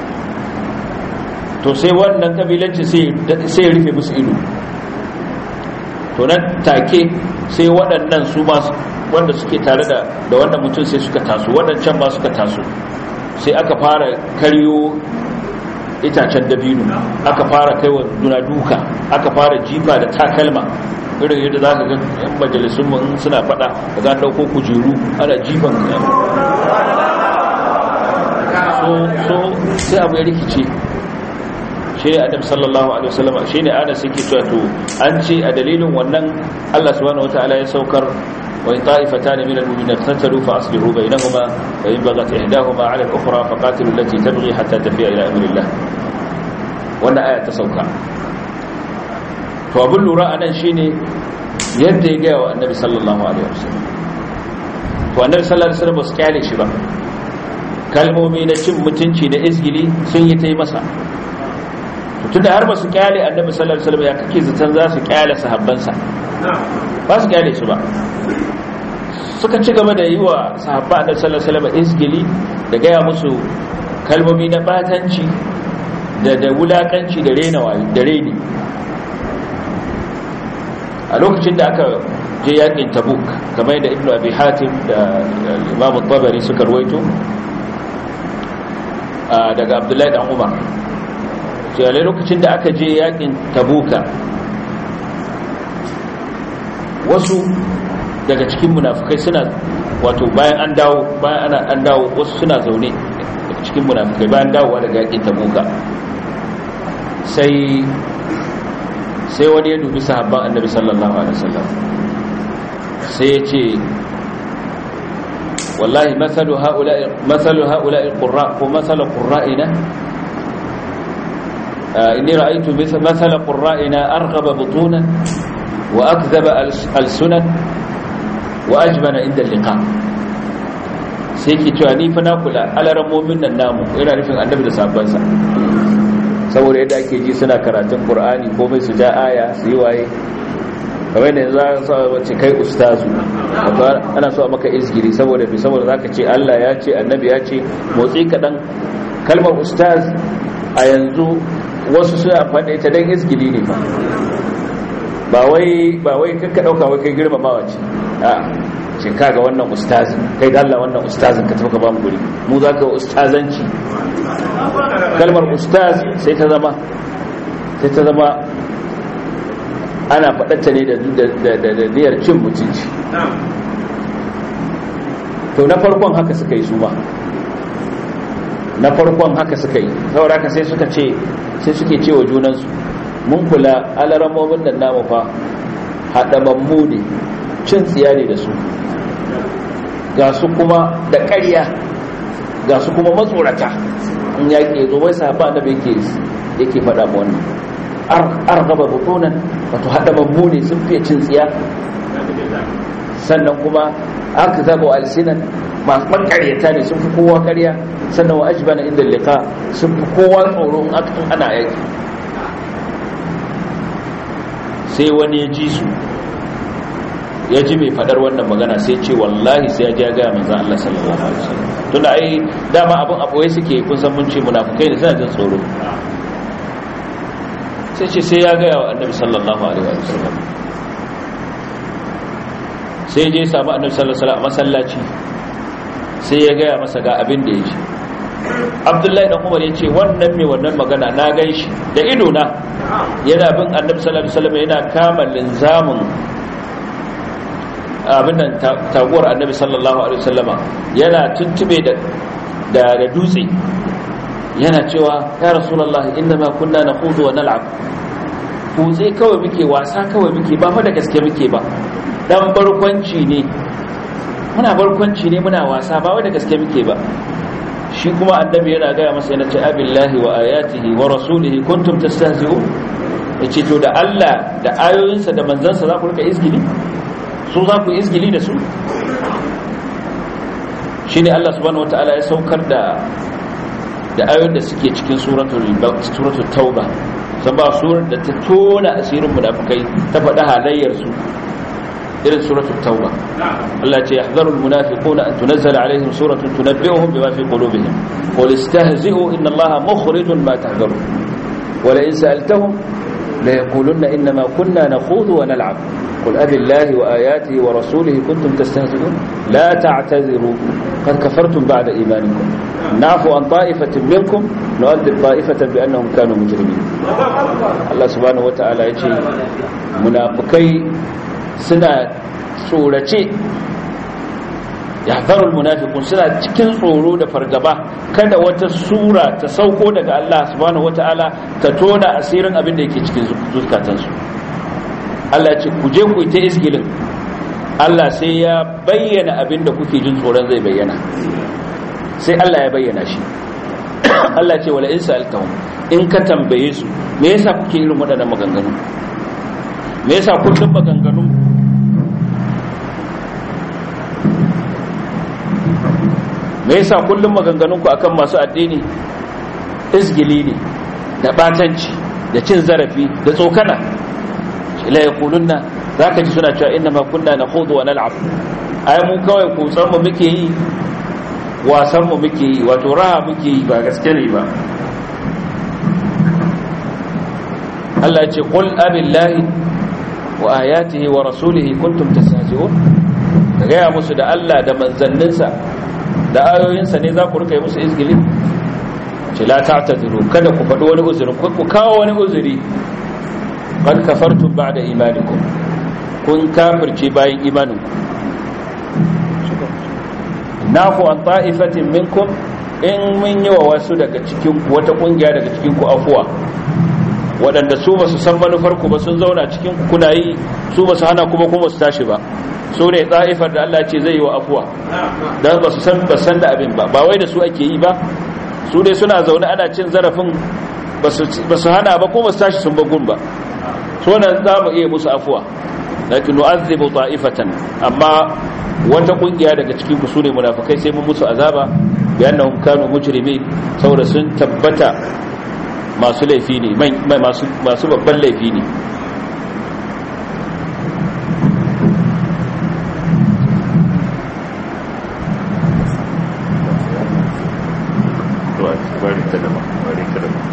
to sai wannan kabilanci sai sai rufe musu ido to nan take sai waɗannan su ma wanda suke tare da da wannan mutum sai suka taso waɗancan ma suka taso sai aka fara karyo itacen dabino aka fara kai wa juna duka aka fara jifa da takalma irin yadda za ka ga yan majalisun mu suna fada da za ɗauko kujeru ana jifan so so sai abu ya rikice shi ne adam sallallahu alaihi wasallam shi ne ana suke cewa to an ce a dalilin wannan Allah subhanahu wataala ya saukar wa in ta'ifatan min al-mu'minina tatalu fa aslihu bainahuma wa in baghat ihdahuma 'ala al-ukhra fa qatilu allati tabghi hatta tafi'a ila amri Allah wannan aya ta sauka to abin lura anan shine yadda ya gaya wa annabi sallallahu alaihi wasallam to annabi sallallahu alaihi wasallam ba su kyale shi ba kalmomi na cin mutunci da izgili sun yi ta yi masa tunda har ba su kyale annabi sallallahu alaihi wasallam ya kake zaton za su kyale sahabbansa ba su kyale su ba suka ci gaba da yi wa sahabba annabi sallallahu alaihi wasallam izgili da gaya musu kalmomi na batanci da da wulakanci da rena da reni a lokacin da aka je yakin tabuk kamar da ibnu abi hatim da imam tabari suka ruwaito daga abdullahi dan umar sai lokacin da aka je yakin tabuka wasu daga cikin munafukai suna wato bayan an dawo bayan ana an dawo wasu suna zaune daga cikin munafukai bayan dawowa daga yakin tabuka sai sai wani ya dubi sahabban annabi sallallahu alaihi wasallam sai ya ce wallahi masalu haula'i masalu haula'i qurra ko masalu qurra'ina inni ra'aytu masala qurra'ina arghaba butunan wa akdhaba alsunan wa ajbana inda liqa sai ki cewa ni fa na kula alaramomin nan namu yana nufin annabi da sahabbansa saboda yadda ake ji suna karatun qur'ani komai su ja aya su yi waye kamar da za a sa wace kai ustazu ana so a maka izgiri saboda fi saboda zaka ce Allah ya ce annabi ya ce motsi kaɗan kalmar ustaz a yanzu wasu suna faɗa ita don izgiri ne ba ba wai ba wai kanka ɗauka wai kai girmamawa ce a ce kaga wannan ustazin kai da Allah wannan ustazin ka tafi ka ba mu guri mu za ka ustazanci kalmar ustaz sai ta zama sai ta zama ana faɗatta ne da niyyar cin mutunci to na farkon haka suka yi su ba na farkon haka suka yi saboda haka sai suka ce sai suke ce wa junansu mun kula alaramomin nan namu fa haɗamammu ne cin tsiya ne da su ga su kuma da ƙarya ga su kuma matsorata in yaƙi zo wai sahaba da yake faɗa ma wannan argaba butunan wato hada babbu ne sun fiye cin tsiya sannan kuma aka zaba alsinan masu makaryata ne sun fi kowa karya sannan wa ajibana inda liqa sun fi kowa tsoro in ana yaki sai wani ya ji su ya ji mai fadar wannan magana sai ce wallahi sai ya ji ya gaya manzan Allah sallallahu alaihi wasallam tunda ai dama abin aboye suke kun san mun ce munafukai ne suna jin tsoro sai ce sai ya gaya wa annabi sallallahu alaihi wa sallam sai je samu annabi sallallahu alaihi a masallaci sai ya gaya masa ga abin da ya ce abdullahi dan umar ya ce wannan mai wannan magana na gan shi da ido na yana bin annabi sallallahu alaihi wasallam yana kama linzamin abin nan taguwar annabi sallallahu alaihi wasallama yana tuntube da da dutse yana cewa ya rasulullahi inna ma kunna nakhudu wa nal'ab kutse kawai muke wasa kawai muke ba fa da gaske muke ba dan barkwanci ne muna barkwanci ne muna wasa ba wai da gaske muke ba shi kuma annabi yana gaya masa yana ce abillahi wa ayatihi wa rasulihi kuntum tastahzi'u yace to da Allah da ayoyinsa da manzansa za ku rika izgili su za ku izgili da su shine Allah subhanahu wataala ya saukar da da ayoyin da suke cikin suratul suratul tauba san ba surar da ta tona asirin munafikai ta faɗi halayyar su irin suratul tauba Allah ya ce yahzarul munafiquna an tunazzala alaihim suratun tunabbi'uhum bima fi qulubihim qul istahzi'u inna Allaha mukhrijun ma tahzarun wa la in sa'altahum la yaqulunna inma kunna nakhudhu wa nal'ab قل أبي الله وآياته ورسوله كنتم تستهزئون لا تعتذروا قد كفرتم بعد إيمانكم نعفو عن طائفة منكم نؤذب طائفة بأنهم كانوا مجرمين الله سبحانه وتعالى يجي منافقي سنة سورة yahzarul munafiqun suna cikin tsoro da fargaba kada wata sura ta sauko daga Allah subhanahu wataala ta tona asirin abin da yake cikin zukatansu Allah ce ku je ku yi ta isgilin Allah sai ya bayyana abin da kuke jin tsoron zai bayyana sai Allah ya bayyana shi Allah ce wala in sa'altahum in ka tambaye su me yasa kuke irin waɗannan maganganu me yasa kullum maganganu me yasa kullum maganganun ku akan masu addini isgili ne da batanci da cin zarafi da tsokana la yaqulunna zaka ji suna cewa inna ma kunna nakhudu wa nal'ab ai mu kawai kutsan mu muke yi wasan mu muke yi wato raha muke yi ba gaske ne ba Allah ya ce qul abillahi wa ayatihi wa rasulihi kuntum tastahzi'un ka gaya musu da Allah da manzanninsa da ayoyinsa ne za ku rika yi musu izgili ce la ta'tadiru kada ku faɗi wani uzuri ku kawo wani uzuri qad kafartum ba'da imanikum kun kafirce bayan imaninku nafu an ta'ifatin minkum in mun yi wa wasu daga cikin ku wata kungiya daga cikin ku afuwa waɗanda su ba su san manufar ku ba sun zauna cikin ku kuna yi su ba su hana kuma kuma su tashi ba su ne ta'ifar da Allah ce zai yi wa afuwa dan ba su san ba san da abin ba ba wai da su ake yi ba su dai suna zaune ana cin zarafin ba su hana ba kuma su tashi sun bagun ba so nan za mu iya musu afuwa lakin nu'azzibu ta'ifatan amma wata kungiya daga cikin ku sune munafikai sai mun musu azaba bi annahum kanu mujrimin saboda sun tabbata masu laifi ne masu masu babban laifi ne bari ta dama bari ta dama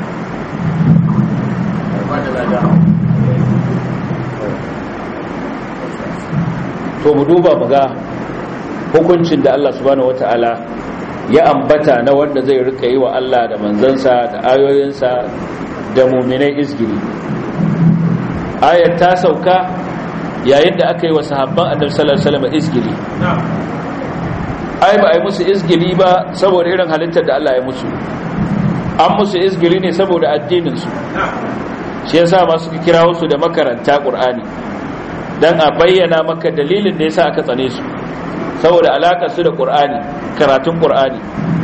to mu duba mu ga hukuncin da Allah subhanahu wata'ala ya ambata na wanda zai rika yi wa Allah da manzansa da ayoyinsa da muminai izgiri ayat ta sauka yayin da aka yi wa sahabban annabi sallallahu alaihi wasallam izgiri ai ba ai musu izgiri ba saboda irin halittar da Allah ya musu an musu izgiri ne saboda addinin su shi yasa ma suka kirawo su da makaranta Qur'ani dan a bayyana maka dalilin da yasa aka tsane su saboda alakar su da Qur'ani karatun Qur'ani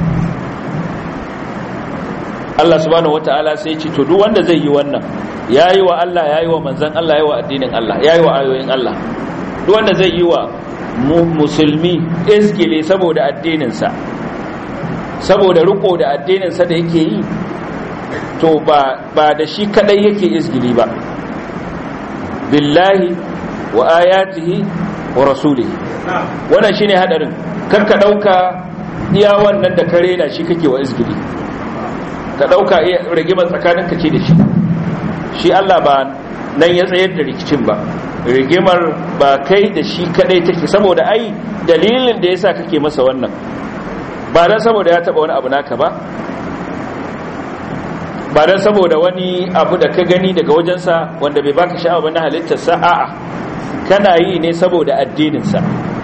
Allah subhanahu wataala sai ya ce to duk wanda zai yi wannan yayi wa Allah yayi wa manzon Allah yayi wa addinin Allah yayi wa ayoyin Allah duk wanda zai yi wa musulmi izgile saboda addininsa saboda riko da addininsa da yake yi to ba da shi kadai yake izgili ba billahi wa ayatihi wa rasulihi wannan shine hadarin karka dauka iya wannan da kare na shi kake wa izgili ka dauka iya rigimar tsakaninka ce da shi shi Allah ba nan ya tsayar da rikicin ba rigimar ba kai da shi kadai take saboda ai dalilin da yasa kake masa wannan ba dan saboda ya taba wani abu naka ba ba dan saboda wani abu da ka gani daga wajensa wanda bai baka sha'awa ba na halittarsa a'a kana yi ne saboda addininsa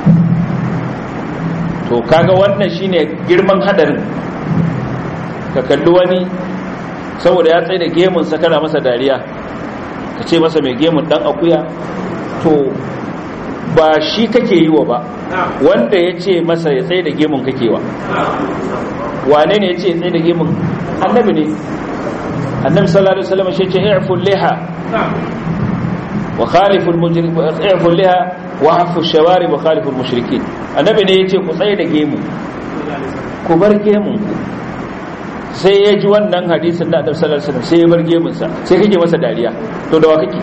to kaga wannan shine girman hadarin ka kalli wani saboda ya tsaye da gemunsa kana masa dariya ka ce masa mai gemun dan akuya to ba shi kake yi wa ba wanda ya ce masa ya tsaye da gemun kake wa wane ne ya ce ya tsaye da gemun annabi ne annabi sallallahu alaihi wasallam shi ce i'ful liha wa khaliful mujrim i'ful liha wa hafu shawari wa khaliful mushrikin annabi ne yace ku tsaye da gemu ku bar gemun ku sai ya ji wannan hadisin da annabi sallallahu alaihi wasallam sai ya bar gemun sa sai kake masa dariya to da wa kake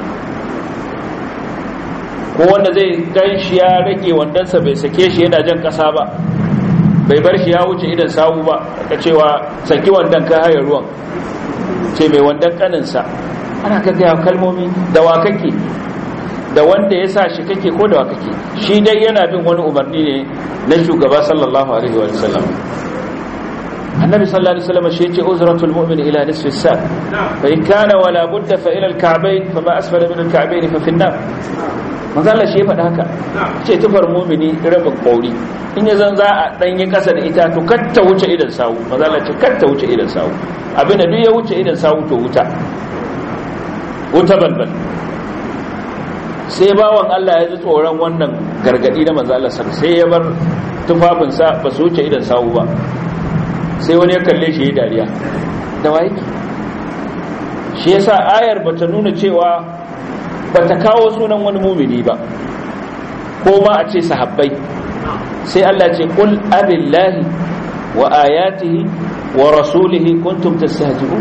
ko wanda zai gan shi ya rage wandansa bai sake shi yana jan kasa ba bai bar shi ya wuce idan sawu ba ka cewa saki wandan ka hayar ruwan ce mai wandan kaninsa ana ka gaya kalmomi da wa kake da wanda ya sa shi kake ko da wa kake shi dai yana bin wani umarni ne na shugaba sallallahu alaihi wa sallam annabi sallallahu alaihi wasallam shi yace uzratul mu'min ila nisfi sa fa in kana wala budda fa ila al-ka'bayn fa ma asfala min al-ka'bayn fa fi an-nar manzo Allah shi ya faɗa haka ce tufar mu'mini rabin kauri in ya zan za a dan yi kasa da ita to kar ta wuce idan sawu manzo Allah ce kar ta wuce idan sawu abinda duk ya wuce idan sawu to wuta wuta balbal sai bawan Allah ya ji tsoron wannan gargadi na manzo Allah sai ya bar tufafinsa ba su wuce idan sawu ba sai wani ya kalle shi ya dariya da waye shi yasa ayar bata nuna cewa bata kawo sunan wani mumini ba ko ma a ce sahabbai sai Allah ce qul abillahi wa ayatihi wa rasulihi kuntum tastahzi'un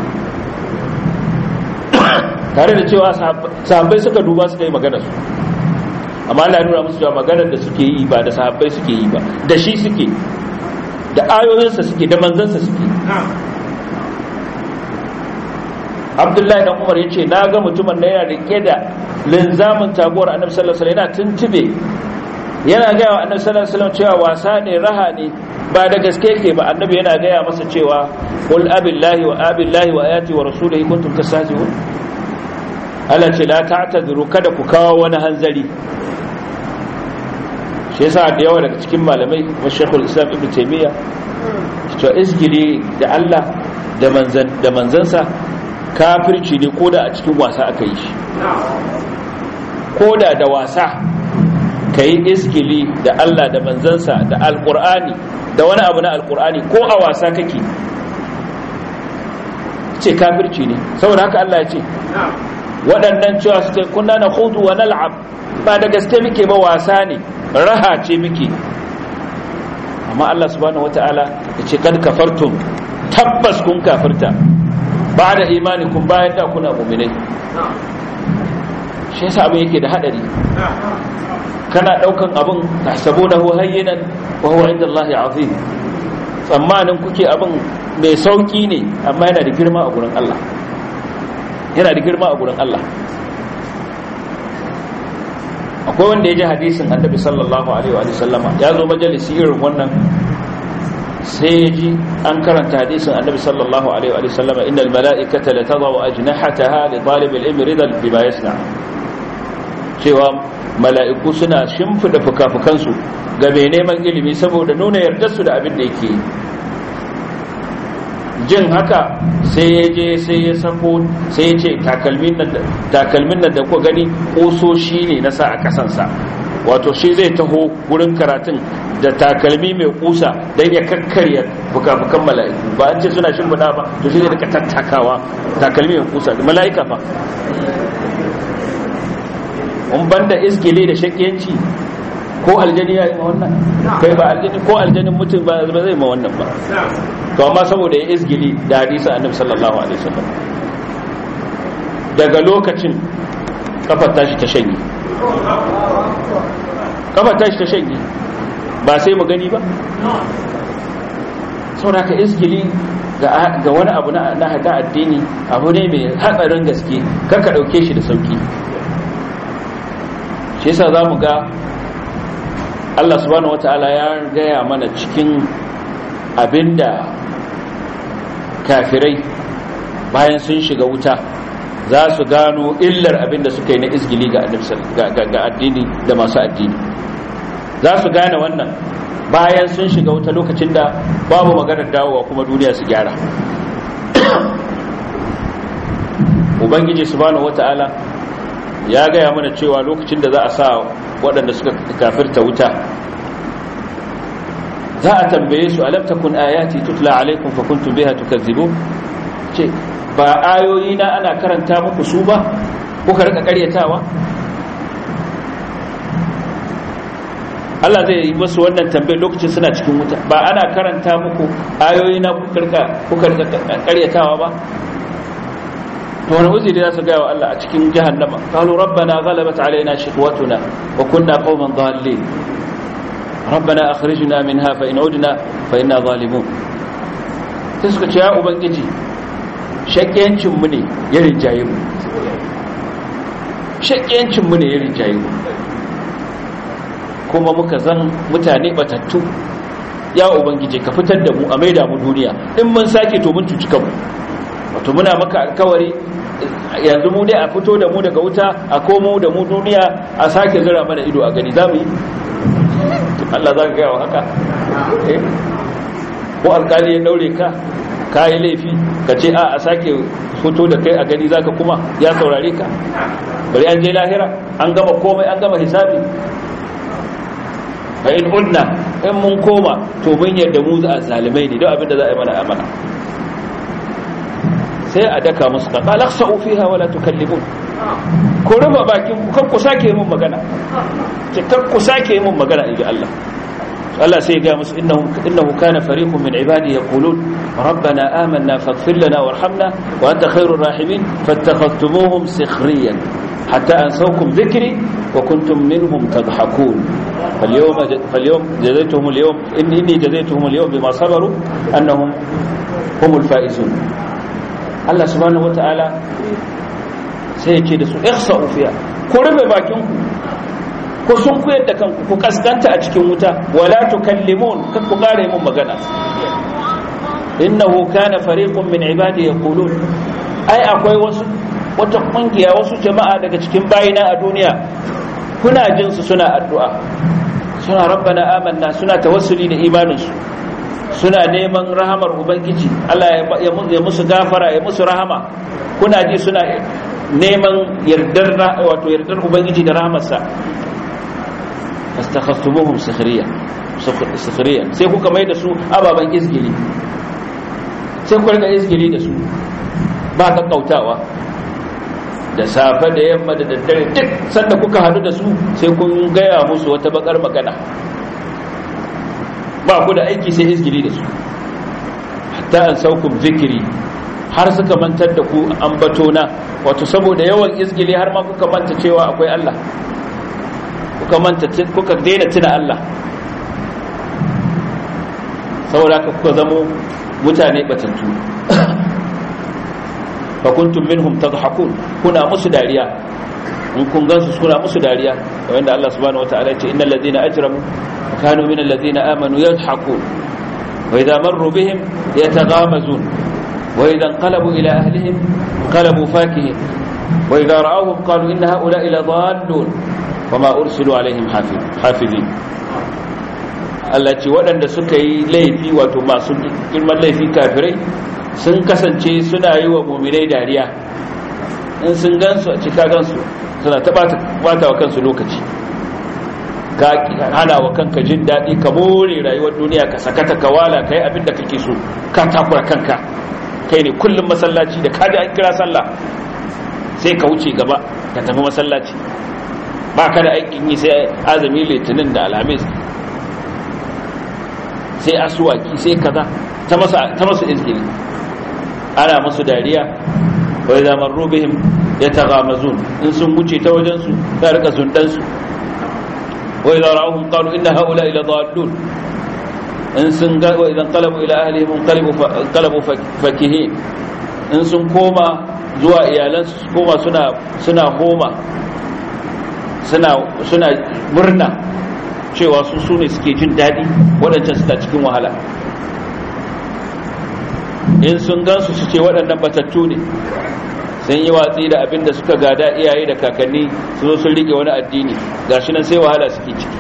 tare da cewa sahabbai suka duba suka yi magana su amma Allah ya nuna musu cewa maganar da suke yi ba da sahabbai suke yi ba da shi suke da ayoyinsa suke da manzansa suke abdullahi dan umar ya ce na ga mutumin da yana rike da linzamin taguwar annabi sallallahu alaihi yana tuntube yana gaya wa annabi sallallahu alaihi cewa wasa ne raha ne ba da gaske ke ba annabi yana gaya masa cewa qul abillahi wa abillahi wa ayati wa rasulihi kuntum tastahzi'un Allah ce la ta'tadiru kada ku kawo wani hanzari shi yasa da yawa daga cikin malamai wa shekul islam ibn taimiyya cewa izgili da allah da manzansa kafirci ne koda a cikin wasa aka yi shi koda da wasa ka yi izgili da allah da manzansa da alkur'ani da wani abu na alkur'ani ko a wasa kake ce kafirci ne saboda haka allah ya ce waɗannan cewa su kunna na hudu wa nal'ab ba da gaske muke ba wasa ne raha ce muke amma Allah subhanahu wata'ala ya ce kad kafartum tabbas kun kafirta ba da imanikun bayan da kuna muminai shi yasa abin yake da hadari kana daukan abin tahsabunahu hayyinan wa huwa inda Allah azim tsammanin kuke abin mai sauki ne amma yana da girma a gurin Allah yana da girma a gurin Allah akwai wanda ya ji hadisin annabi sallallahu alaihi wa sallama ya zo majalisi irin wannan sai ya ji an karanta hadisin annabi sallallahu alaihi wa sallama innal mala'ikata la tadau ajnahataha li talib al-ilmi ridan bima yasna cewa mala'iku suna shimfida fukafukansu ga mai neman ilimi saboda nuna yardar su da abin da yake jin haka sai ya je sai ya sako sai ya ce takalmin nan da kuka gani ƙososhi ne na sa a kasansa wato shi zai taho wurin karatun da takalmi mai kusa don ya kakkarya fuka-fukan mala'iku ba an ce suna shimfiɗa ba to shi zai daga tattakawa takalmi mai kusa mala'ika fa un banda isgile da shakiyanci ko aljani ya yi ma wannan kai ba aljani ko aljanin mutum ba zai ma wannan ba to amma saboda ya isgili da hadisa annabi sallallahu alaihi wasallam daga lokacin kafar tashi ta shanye kafar tashi ta shanye ba sai mu gani ba saboda ka isgili ga wani abu na hada addini abu ne mai hatsarin gaske karka dauke shi da sauki shi yasa za mu ga Allah subhanahu wata'ala ya gaya mana cikin abinda kafirai bayan sun shiga wuta za su gano illar abinda suka yi na izgili ga addini da masu addini za su gane wannan bayan sun shiga wuta lokacin da babu maganar dawowa kuma duniya su gyara ubangiji subhanahu wata'ala ya gaya mana cewa lokacin da za a sa waɗanda suka kafirta wuta za a tambaye su alam takun ayati tutla alaikum fa kuntum biha tukazzibu ce ba ayoyi na ana karanta muku su ba kuka rika karyatawa Allah zai yi musu wannan tambayar lokacin suna cikin wuta ba ana karanta muku ayoyi na kuka rika karyatawa ba to wani uzuri za su gaya wa Allah a cikin jahannama qalu rabbana ghalabat alaina shiqwatuna wa kunna qauman dhalin rabbana akhrijna minha fa in udna fa inna zalimun sai suka ce ya ubangiji shakkiyancin mu ne ya rinjaye mu shakkiyancin mu ne ya rinjaye mu kuma muka zan mutane batattu ya ubangiji ka fitar da mu a maida mu duniya in mun sake to mun cuci kanmu wato muna maka alkawari yanzu mu dai a fito da mu daga wuta a komo da mu duniya a sake zira mana ido a gani za mu yi Allah za ka gaya wa haka ko alkali ya daure ka ka yi laifi ka ce a a sake fito da kai a gani za ka kuma ya saurare ka bari an je lahira an gama komai an gama hisabi fa in udna in mun koma to mun yadda mu za a zalimai ne don abin da za a yi mana amana sai a daka musu ka qala khsa'u fiha wala tukallimun ko ruba bakin ku kan ku sake mun magana ce kan ku sake mun magana inji Allah Allah sai ya ga musu innahu innahu kana fariqun min ibadi yaqulun rabbana amanna faghfir lana warhamna wa anta khairur rahimin fattakhadhtumuhum sikhriyan حتى أنسوكم ذكري وكنتم منهم تضحكون فاليوم فاليوم جزيتهم اليوم إني جزيتهم اليوم بما صبروا أنهم هم الفائزون الله سبحانه وتعالى سيكي دسو اخسأوا فيها كرب باكينكم ku sun kuyar da kanku ku kaskanta a cikin wuta wala tukallimun kan ku kare mun magana innahu kana fariqun min ibadi yaqulun ai akwai wasu wata kungiya wasu jama'a daga cikin bayina a duniya kuna jin su suna addu'a suna rabbana amanna suna tawassuli da imaninsu suna neman rahamar ubangiji Allah ya musu gafara ya musu rahama kuna ji suna neman yardar wato yardar ubangiji da rahamarsa fastakhastumuhum sikhriya sikhriya sai kuka mai da su ababan izgili sai ku rika izgili da su ba kakkautawa da safe da yamma da daddare duk sanda kuka hadu da su sai kun gaya musu wata bakar magana ba ku da aiki sai izgili da su hatta an saukum zikiri har suka mantar da ku ambatona wato saboda yawan izgili har ma kuka manta cewa akwai Allah kuka manta kuka daina tuna Allah saboda ka kuka zamo mutane batattu fa kuntum minhum tadhakun kuna musu dariya in kun gansu kuna musu dariya wanda Allah subhanahu wataala ya ce innal ladina ajramu kanu min alladhina amanu yadhakun wa idha marru bihim yataghamazun wa idha inqalabu ila ahlihim inqalabu fakihin wa idha ra'awhum qalu inna ha'ula'i ladallun wama ursilu alaihim hafizin Allah ce waɗanda suka yi laifi wato masu girman laifi kafirai sun kasance suna yi wa muminai dariya in sun gansu a cika gansu suna ta bata wa kansu lokaci ka hana wa kanka jin daɗi ka more rayuwar duniya ka sakata ka wala ka yi abin da kake so ka takura kanka kai ne kullum masallaci da kaji an kira sallah sai ka wuce gaba ka tafi masallaci ba ka da aikin yi sai azumi litinin da alhamis sai asuwaki sai kaza ta masu izgiri ana musu dariya wai zaman rubihim ya tagamazun in sun wuce ta wajensu ta rika zundansu wai za ra'ahun qalu inna haula ila dallun in sun ga wa idan qalabu ila ahlihim qalabu fakihin in sun koma zuwa iyalansu su koma suna suna homa suna suna murna cewa su su ne suke jin daɗi waɗancan suna cikin wahala in sun gansu su ce waɗannan batattu ne sun yi watsi da abin da suka gada iyaye da kakanni su zo sun rike wani addini gashi nan sai wahala suke ciki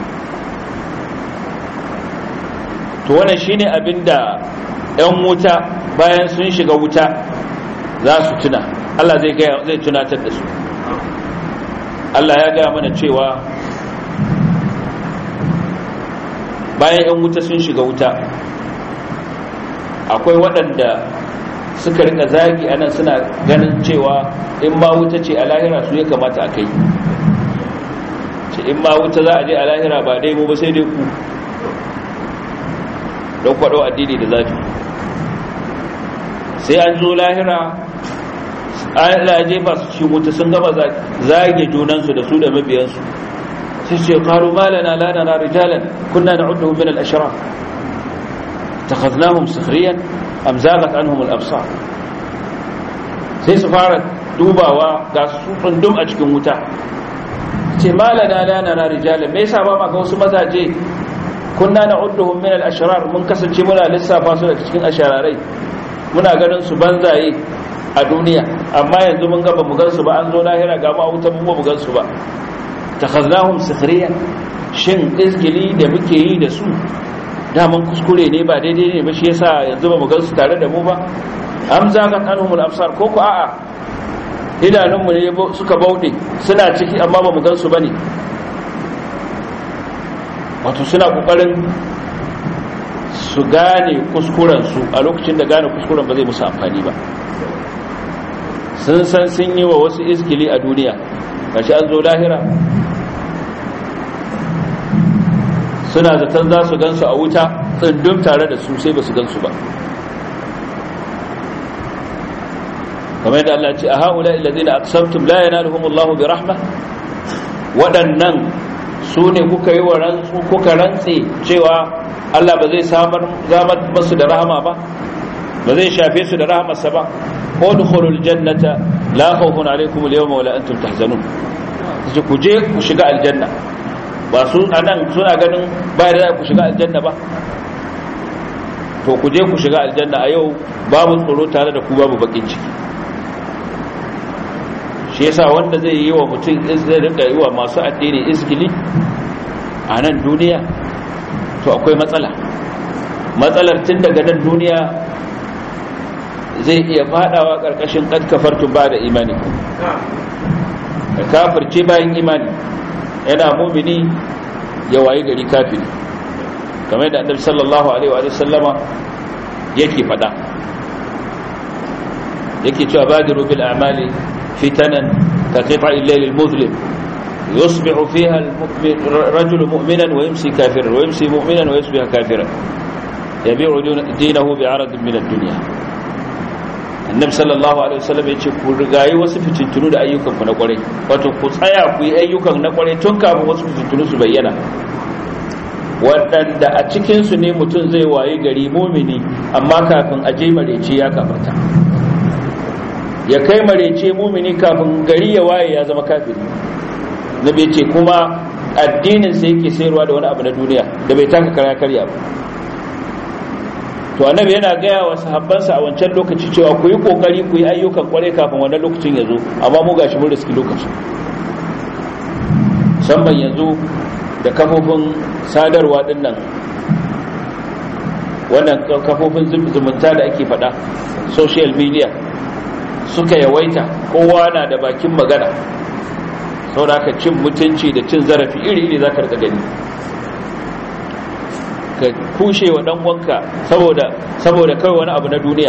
to wannan shine abin da 'yan wuta bayan sun shiga wuta za su tuna Allah zai zai tunatar da su Allah ya gaya mana cewa bayan 'yan wuta sun shiga wuta akwai waɗanda suka rika zagi anan suna ganin cewa in ma wuta ce a lahira su ya kamata a kai ce in ma wuta za a je a lahira ba dai mu ba sai dai ku don kwaɗo addini da zafi sai an zo lahira Allah jefa su cikin wuta sun gama zage junansu da su da mabiyansu sai ce qalu ma lana la nara rijalan kunna na'udduhum min al-ashraf takhadnahum sukhriyan am zaghat anhum al-absar sai su fara dubawa ga su tsundum a cikin wuta ce ma lana la nara rijalan me yasa ba ma ga wasu mazaje kunna na'udduhum min al-ashrar mun kasance muna lissafa su daga cikin ashararai muna ganin su banzaye a duniya amma yanzu mun gaba mu gansu ba an zo lahira ga ma wuta mun mu gansu ba takhaznahum sikhriyan shin izgili da muke yi da su daman kuskure ne ba daidai ne ba shi yasa yanzu ba mu gansu tare da mu ba am zagat anhumul absar ko ku a'a idanunmu ne suka bauɗe suna ciki amma ba mu gansu bane wato suna kokarin su gane kuskurensu a lokacin da gane kuskuren ba zai musu amfani ba sun san sun yi wa wasu iskili a duniya kashi an zo lahira suna zaton za su gansu a wuta tsundum tare da su sai ba su gansu ba kamar yadda Allah ce a haula illazina aqsamtum la yanaluhumullahu bi rahma waɗannan su ne kuka yi wa rantsu kuka rantse cewa Allah ba zai samar zamar masu da rahama ba ba zai shafe su da rahamarsa ba udkhulul jannata la khawfun alaykum al-yawma wa la antum tahzanun sai ku je ku shiga aljanna ba su anan suna ganin ba da ku shiga aljanna ba to ku je ku shiga aljanna a yau babu tsoro tare da ku babu bakin ciki shi yasa wanda zai yi wa mutum zai rinka yi wa masu addini izgili a nan duniya to akwai matsala matsalar tun daga nan duniya zai iya fadawa karkashin kad kafartu ba da imani ka kafirce bayan imani yana mumini ya wayi gari kafiri kamar da annabi sallallahu alaihi wa sallama yake fada yake cewa badiru bil a'mali fitanan ka qita'i al-layl al-muzlim يصبح فيها المؤمن رجل مؤمنا ويمسي كافرا ويمسي مؤمنا ويصبح كافرا يبيع دينه بعرض من الدنيا annabi sallallahu alaihi wasallam yace ku rigayi wasu fitintunu da ayyukan ku na kwarai wato ku tsaya ku yi ayyukan na kwarai tun kafin wasu fitintunu su bayyana waɗanda a cikin su ne mutum zai wayi gari mumini amma kafin a je marece ya kafarta ya kai marece mumini kafin gari ya waye ya zama kafiri nabi ce kuma addinin sa yake sayarwa da wani abu na duniya da bai taka kara karya ba to annabi yana gaya wa sahabbansa a wancan lokaci cewa ku yi kokari ku yi ayyukan kwarai kafin wannan lokacin ya zo amma mu gashi mun riski lokacin musamman yanzu da kafofin sadarwa din nan wannan kafofin zumunta da ake faɗa social media suka yawaita kowa na da bakin magana sau da cin mutunci da cin zarafi iri-iri za ka rika gani ka kushe wa dan wanka saboda saboda kai wani abu na duniya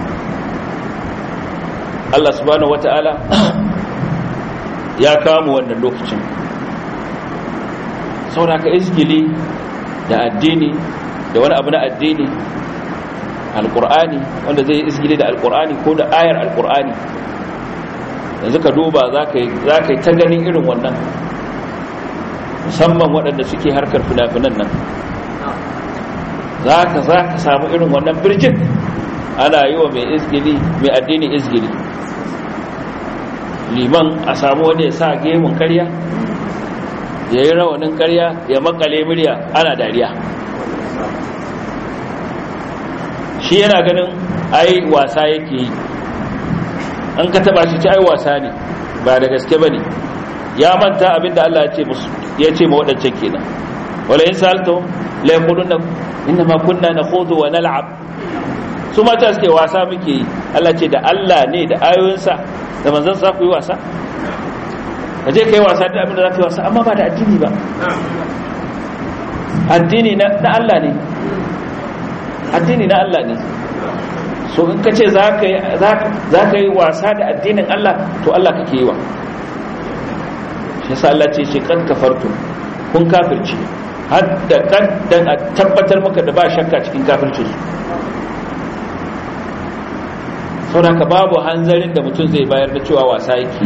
Allah subhanahu wata'ala ya kama wannan lokacin saboda ka izgili da addini da wani abu na addini alqur'ani wanda zai izgili da alqur'ani ko da ayar alqur'ani yanzu ka duba za ka yi ta ganin irin wannan musamman waɗanda suke harkar fina-finan nan za ka za ka samu irin wannan birjin ana yi wa mai izgili mai addini izgili liman a samu wani ya sa gemun karya ya yi rawanin karya ya makale murya ana dariya shi yana ganin ai wasa yake yi an ka taba shi ci ai wasa ne ba da gaske ba ne ya manta abinda Allah ya ce ma waɗancan kenan wala in sa'altahum la yaquluna inna ma kunna nakhudu wa nal'ab su mata suke wasa muke yi Allah ce da Allah ne da ayoyinsa da manzon sa ku yi wasa kaje kai wasa da abin da za ka yi wasa amma ba da addini ba addini na Allah ne addini na Allah ne so in ka ce za ka yi wasa da addinin Allah to Allah kake yi wa yasa Allah ce shi kan kafartu kun kafirci har da kan dan a tabbatar maka da ba shakka cikin kafircin su saboda ka babu hanzarin da mutum zai bayar da cewa wasa yake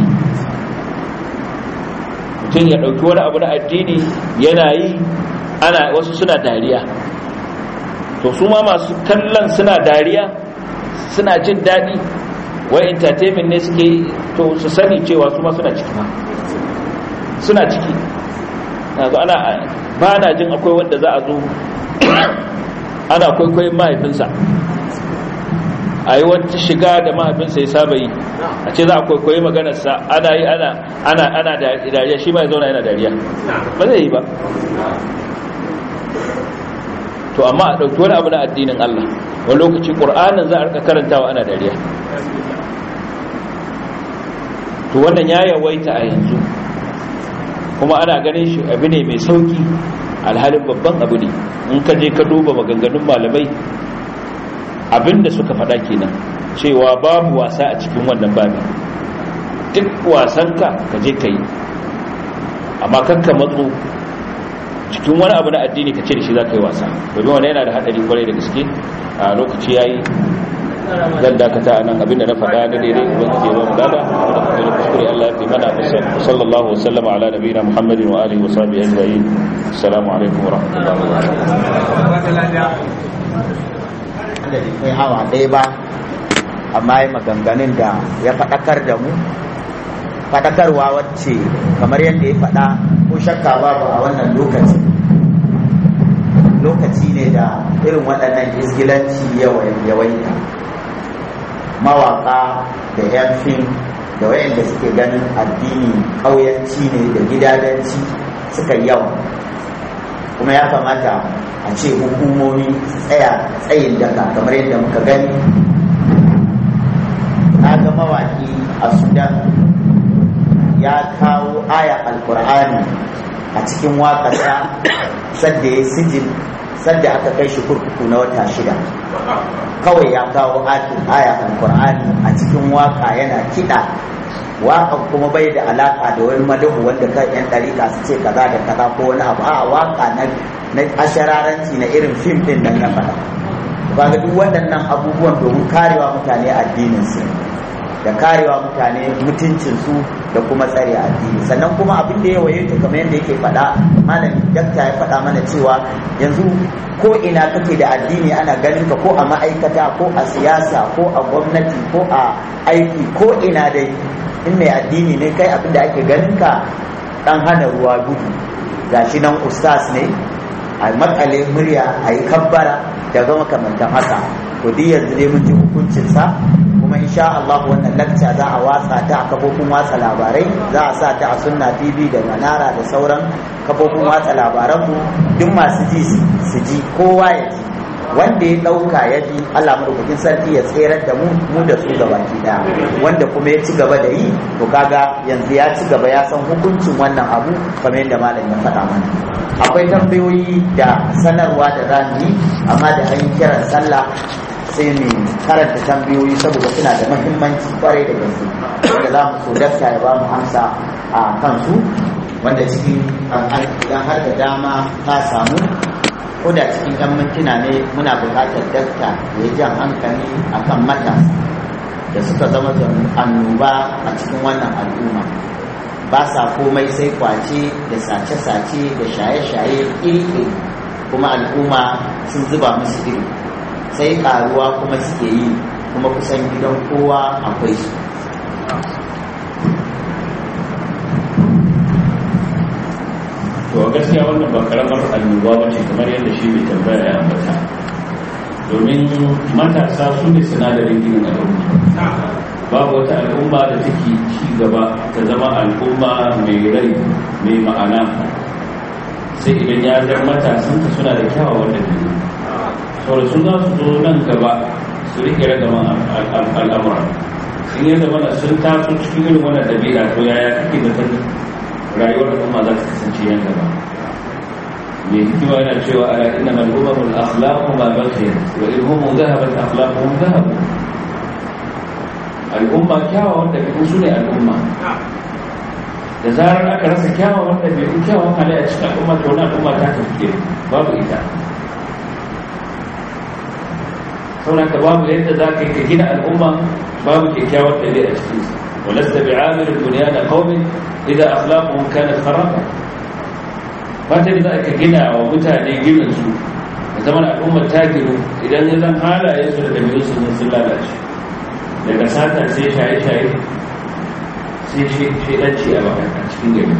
mutum ya ɗauki wani abu na addini yana yi ana wasu suna dariya to su ma masu kallon suna dariya suna jin daɗi wai entertainment ne suke yi to su sani cewa su ma suna ciki ma suna ciki yanzu ana ba na jin akwai wanda za a zo ana kwaikwayon mahaifinsa a yi wata shiga da mahaifinsa ya saba yi a ce za a kwaikwayi maganarsa ana yi ana ana ana dariya shi ma ya zauna yana dariya ba zai yi ba to amma a ɗauki wani abu na addinin Allah wani lokaci ƙur'anin za a rika karantawa ana dariya to wannan ya yawaita a yanzu kuma ana ganin shi abu ne mai sauki alhalin babban abu ne in ka je ka duba maganganun malamai abinda suka faɗa kenan cewa babu wasa a cikin wannan babi duk wasanka ka je ka yi amma kanka matso cikin wani abu na addini ka ce da shi za ka yi wasa domin wani yana da haɗari kwarai da gaske a lokaci ya yi zan dakata a nan abinda na faɗa na daidai ubangiji ya ba mu dada da kuma da kuskure Allah ya fi mana sallallahu wa sallama ala nabiyina Muhammadin wa alihi wa sahbihi ajma'in assalamu alaikum wa rahmatullahi wa barakatuh da kai awa ɗaya ba amma yi maganganun da ya faɗakar da mu faɗakarwa wacce kamar yadda ya faɗa ko shakka babu a wannan lokaci lokaci ne da irin waɗannan izgilanci yawaita mawaƙa da 'yan fim da wayanda suke ganin addini ƙauyanci ne da gidadanci suka yawa kuma ya kamata a ce hukumomi tsaya tsayin daga kamar yadda muka gani na ga mawaki a sudan ya kawo aya alkur'ani a cikin waƙasa sadda ya sijin sadda aka kai shi kurkuku na wata shida kawai ya kawo aya alkur'ani a cikin waka yana kiɗa wakan kuma bai da alaka da wani madahu wanda kan yan ɗarika su ce kaza da kaza ko wani abu a waka na na ashararanci na irin fim din nan na faɗa kaga duk waɗannan abubuwan domin karewa mutane addinin su da karewa mutane mutuncin su da kuma tsare addini sannan kuma abin da ya waye ta kamar yadda yake faɗa malam dakta ya faɗa mana cewa yanzu ko ina kake da addini ana ganin ka ko a ma'aikata ko a siyasa ko a gwamnati ko a aiki ko ina dai in mai addini ne kai abin da ake ganin ka dan hana ruwa gudu gashi nan ustaz ne a makale murya a yi kabbara daga makamantan haka to duk yanzu dai mun ji hukuncinsa kuma insha Allah wannan lakca za a watsa ta a kafofin watsa labarai za a sa ta a sunna tv da manara da sauran kafofin watsa labaran mu duk masu ji su ji kowa ya ji wanda ya dauka ya ji Allah madaukakin sarki ya tserar da mu mu da su gabaki daya wanda kuma ya ci gaba da yi to kaga yanzu ya ci gaba ya san hukuncin wannan abu kamar yadda malam ya faɗa mana akwai tambayoyi da sanarwa da zamu yi amma da an yi kiran sallah sai mu karanta tambayoyi saboda suna da mahimmanci kwarai da gaske wanda za mu so dakta ya ba mu amsa a kansu wanda cikin idan har da dama ta samu ko da cikin yan mintuna ne muna buƙatar dakta ya jan hankali akan matasa da suka zama annoba a cikin wannan al'umma ba sa komai sai kwace da sace-sace da shaye-shaye iri kuma al'umma sun zuba musu iri sai karuwa kuma suke yi kuma kusan gidan kowa akwai su to gaskiya wannan ba karamar annoba ba ce kamar yadda shi mai tambaya ya ambata domin matasa su ne sinadarin ginin al'umma babu wata al'umma da take ci gaba ta zama al'umma mai rai mai ma'ana sai idan ya zar matasan suna da kyawawan dabi'u saboda su za su zo nan gaba su rike ragaman al'amura in yadda mana sun taso cikin irin wannan dabi'a to yaya kake da rayuwar al'umma za ta kasance yan gaba mai hikima yana cewa ala inna mal umamul akhlaqu ma baqiya wa in hum dhahabat akhlaquhum dhahabu al'umma kyawawan da su ne al'umma da zarar aka rasa kyawawan ɗabi'u kyawawan halayya cikin al'umma to wani al'umma ta tafi babu ita saboda ka babu yadda za ka yi ka gina al'umma babu kyakkyawar ɗabi'a a cikin sa ولست بعامل بنيان قوم إذا أخلاقهم كانت خرابا fatan da aka gina wa mutane ginin su da zaman al'ummar ta ginu idan ya zan halaye su da ɗabi'un su sun lalace daga sata sai shaye-shaye sai shaidanci a baka a cikin gari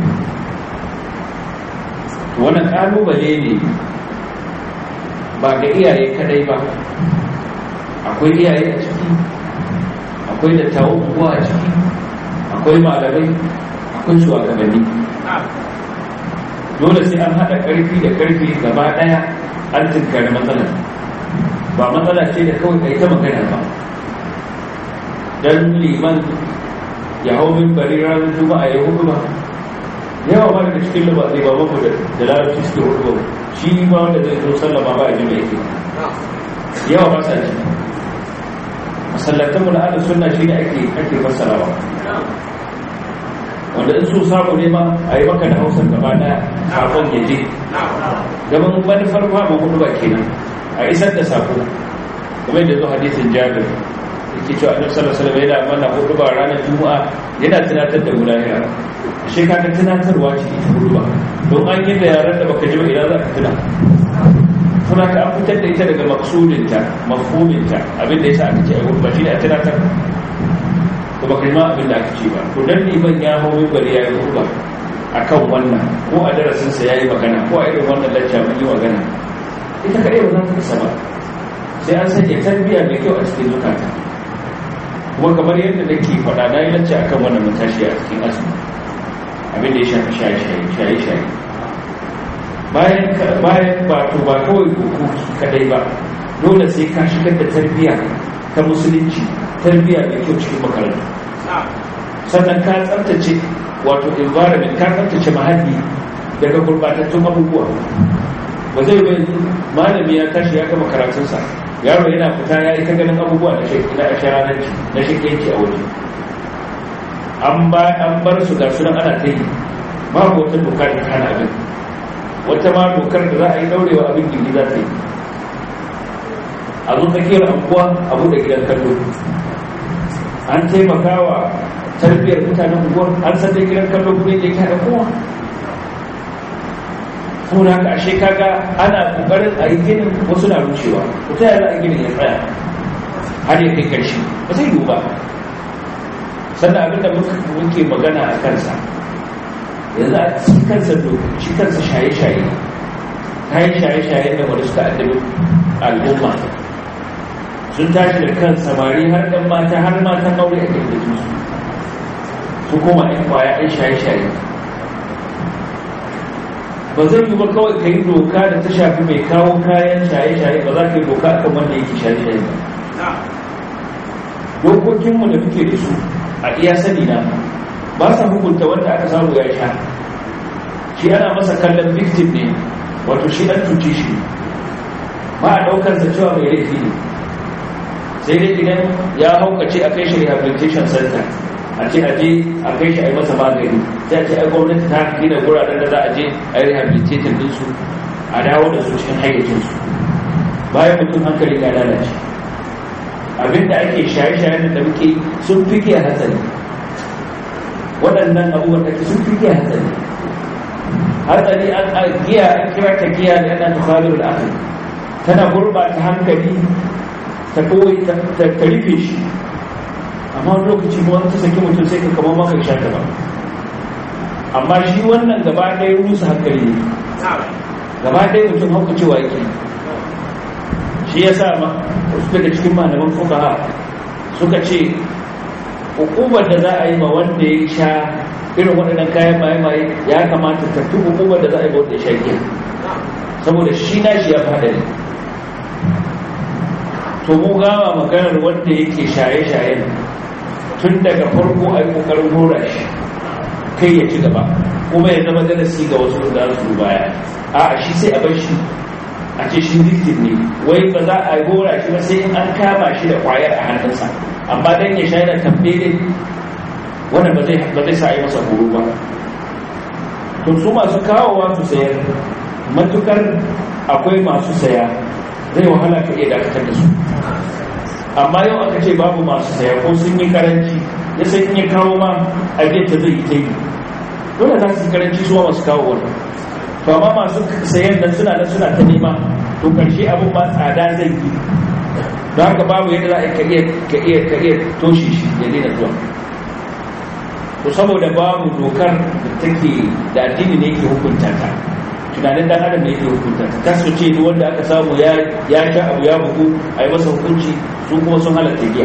to wannan ƙalubale ne ba ga iyaye kadai ba akwai iyaye a ciki akwai dattawan unguwa a ciki akwai malamai akwai shugabanni dole sai an haɗa ƙarfi da ƙarfi gaba ɗaya an tunkari matsalar ba matsala ce da kawai kai ta magana ba don liman ya hau min bari ranar juma'a ya hudu ba yawa ma daga cikin liba zai ba mafi da larabci suke hudu ba shi ma wanda zai zo sallama ba a jima yake yawa ba sa ji masallatan mu na ala sunna shi ne ake ake fassarawa wanda in so samu ne ma a yi maka da hausar gaba daya sakon ya je gaban manufar ba mu hudu ba kenan a isar da sako kuma yadda zo hadisin jabir yake cewa annabi sallallahu alaihi wasallam yana mana hudu ba ranar juma'a yana tunatar da mu lahira ashe kaga tunatarwa ce ita hudu ba don an yi da yaran da baka ji ba idan za ka tuna suna ka an fitar da ita daga maksudinta mafhuminta abin da yasa aka ce a hudu ba shi ne a tunatar ko baka yi ma abin da aka ce ba to dan liman ya hau mimbari ya yi hudu ba akan wannan ko a darasinsa ya yi magana ko a irin wannan lacca mun yi magana ita kaɗai ba za ta isa ba sai an sanya tarbiyya mai kyau a cikin zukata kuma kamar yadda nake faɗa na yi lacca akan wannan matashi a cikin azumi abin da ya shafi shaye-shaye bayan bayan ba to ba kawai hukuki kadai ba dole sai ka shigar da tarbiyya ta musulunci tarbiyya mai kyau cikin makarantu sannan ka tsaftace wato environment ka tsaftace mahalli daga gurbatattun abubuwa ba zai bai malami ya tashi ya gama karatunsa yaro yana fita ya yi ta ganin abubuwa na sharanarci na shakiyanci a waje an bar su ga sunan ana ta yi babu wata doka da hana abin wata ma dokar da za a yi daurewa abin gindi za ta yi a zo tsakiyar anguwa a buɗe gidan kallo an taimaka wa tarbiyyar mutanen unguwar an san da gidan kallo kuma yake haɗa kowa saboda haka ashe kaga ana kokarin a yi ginin wasu na rushewa ko ta yaya a ginin ya tsaya har ya kai karshe ba zai yiwu ba sannan abinda muke magana a kansa yanzu a shi kansa shi kansa shaye-shaye kayan shaye-shaye da wani suka addabi al'umma sun tashi da kan samari har ɗan mata har matan aure a kan da su su koma ɗan kwaya ɗan shaye-shaye ba zai yi ba kawai ka yi doka da ta shafi mai kawo kayan shaye-shaye ba za ka yi doka akan wanda yake shaye-shaye ba dokokinmu da muke da su a iya sani na ba sa hukunta wanda aka samu ya sha shi ana masa kallon victim ne wato shi an cuce shi ba a daukar sa cewa mai laifi ne sai dai idan ya haukace a kai shi rehabilitation center a ce aje a kai shi a yi masa magani sai a ce ai gwamnati ta gina guraren da za a je a yi rehabilitation dinsu a dawo da su cikin hayyacinsu bayan mutum hankali ya lalace abinda ake shaye-shaye da muke sun fi giya hatsari waɗannan abubuwan da sun fi giya hatsari hatsari an giya an kira ta giya da yana tukhalir al'aql tana gurbata hankali ta kawai ta rufe shi amma wani lokaci ma wani ta saki mutum sai ka kamar maka sha ta ba amma shi wannan gaba ɗaya rusa hankali ne gaba ɗaya mutum hauka cewa yake shi ya sa ma wasu daga cikin malaman fukaha suka ce hukumar da za a yi ma wanda ya sha irin waɗannan kayan maye-maye ya kamata ta fi hukumar da za a yi wanda ya sha giya saboda shi na shi ya fada ne to mu gama maganar wanda yake shaye-shaye tun daga farko a yi ƙoƙarin hora shi kai ya ci gaba kuma ya zama darasi ga wasu da su baya a shi sai a bar shi a ce shi victim ne wai ba za a gora shi ba sai in an kama shi da kwayar a hannunsa amma dan ya shaida tambaye wannan ba zai ba zai sa yi masa horo ba to su masu kawowa su sayar matukar akwai masu saya zai wahala ka iya dakatar da su amma yau aka ce babu masu saya ko sun yi karanci ya sai in ya kawo ma a ta zai yi ta yi dole za su yi karanci su masu kawo wani to amma masu sayan nan suna nan suna ta nema to karshe abin ba tsada zai yi don haka babu yadda za ka iya ka iya ka iya toshe shi ya daina zuwa to saboda babu dokar da take da addini ne yake hukunta ta tunanin dan adam ne yake hukunta ta kasu ce duk wanda aka samu ya ya sha abu ya bugu a yi masa hukunci su kuma sun halatta giya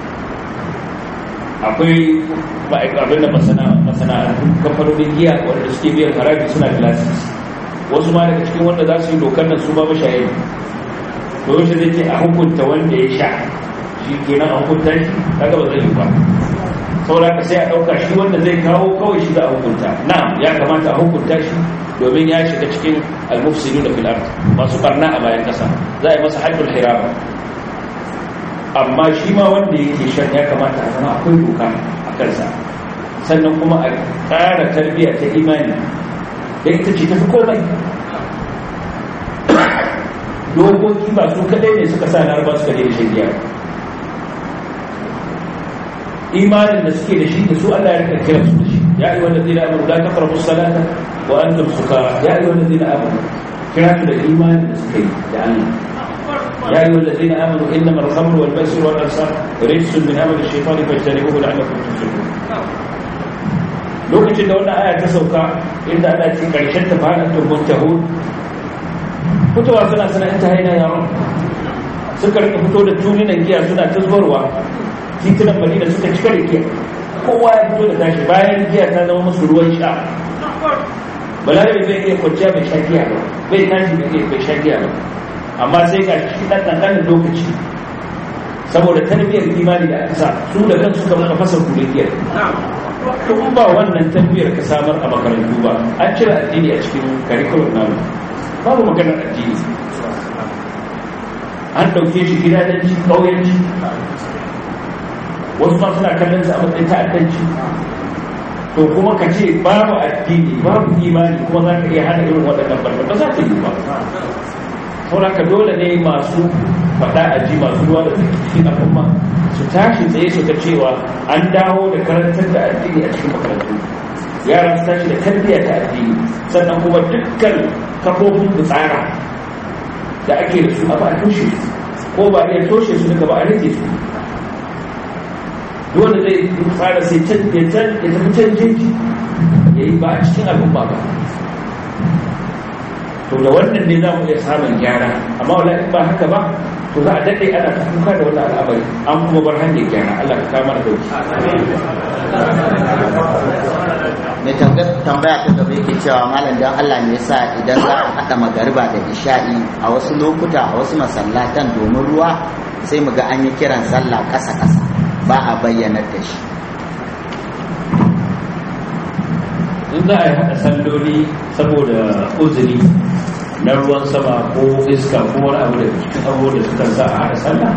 akwai abin da masana'antu kamfanonin giya wanda suke biyan haraji suna da lasisi wasu ma daga cikin wanda za su yi dokar nan su ba mashaye to yaushe zai ce a hukunta wanda ya sha shi kenan a hukunta shi kaga ba zai yi ba saboda ka sai a ɗauka shi wanda zai kawo kawai shi za a hukunta na ya kamata a hukunta shi domin ya shiga cikin almufsidu da fil'ar masu barna a bayan ƙasa za a yi masa haddul hirama amma shi ma wanda yake shan ya kamata a zama akwai doka a kansa sannan kuma a ƙara tarbiyya ta imani da ita ce tafi komai dokoki ba su kadai ne suka sa laraba suka daina shan giya imanin da suke da shi da su Allah ya rika kira su da shi ya ayyuha allazina amanu la taqrabu salata wa antum sukara ya ayyuha allazina amanu kira su da imanin da suke da Allah ya ayyuha allazina amanu innama al-khamru wal maisir wal ansab rijsun min amali ash-shaytani fajtanibuhu la'allakum tuflihun lokacin da wannan aya ta sauka inda Allah ya ce karshen ta fara tumbun tahud fitowa suna suna in ta haina yaron suka rika fito da tuninan giya suna ta zubarwa titunan madina suka cika da giya kowa ya fito da tashi bayan giya ta zama musu ruwan sha balarabe bai iya kwanciya bai sha giya ba bai tashi bai iya bai sha giya ba amma sai ga shi ɗan ƙanƙanin lokaci saboda tarbiyyar imani da aka sa su da kan suka maka fasa kudin giya to in ba wannan tarbiyyar ka samar a makarantu ba an cire addini a cikin curriculum namu babu maganar addini an ɗauke shi gidajenci ƙauyenci wasu ma suna kallon sa a matsayin ta'addanci to kuma ka ce babu addini babu imani kuma za ka iya hana irin waɗannan barna ba za ta yi ba sauraka dole ne masu faɗa a ji masu ruwa da cikin al'umma su tashi tsaye su ga cewa an dawo da karantar da addini a cikin makarantu yaran su tashi da tarbiyya ta addini sannan kuma dukkan kafofin tsara da ake da su a ba a toshe su ko ba iya toshe su daga ba a rage su dole zai tsara sai can ya can ya tafi can jeji ya yi ba a cikin al'umma ba to da wannan ne za mu iya samun gyara amma wala in ba haka ba to za a daɗe ana ta kuka da wannan al'amari an kuma bar hanyar gyara Allah ka kama da dauki mai tambaya ta gaba yake cewa malam dan Allah ne yasa idan za a haɗa magariba da isha'i a wasu lokuta a wasu masallatan domin ruwa sai mu ga an yi kiran sallah ƙasa ƙasa ba a bayyanar da shi in za a yi haɗa salloli saboda uzuri na ruwan sama ko iska ko wani abu da cikin abubuwan da suka sa a haɗa sallah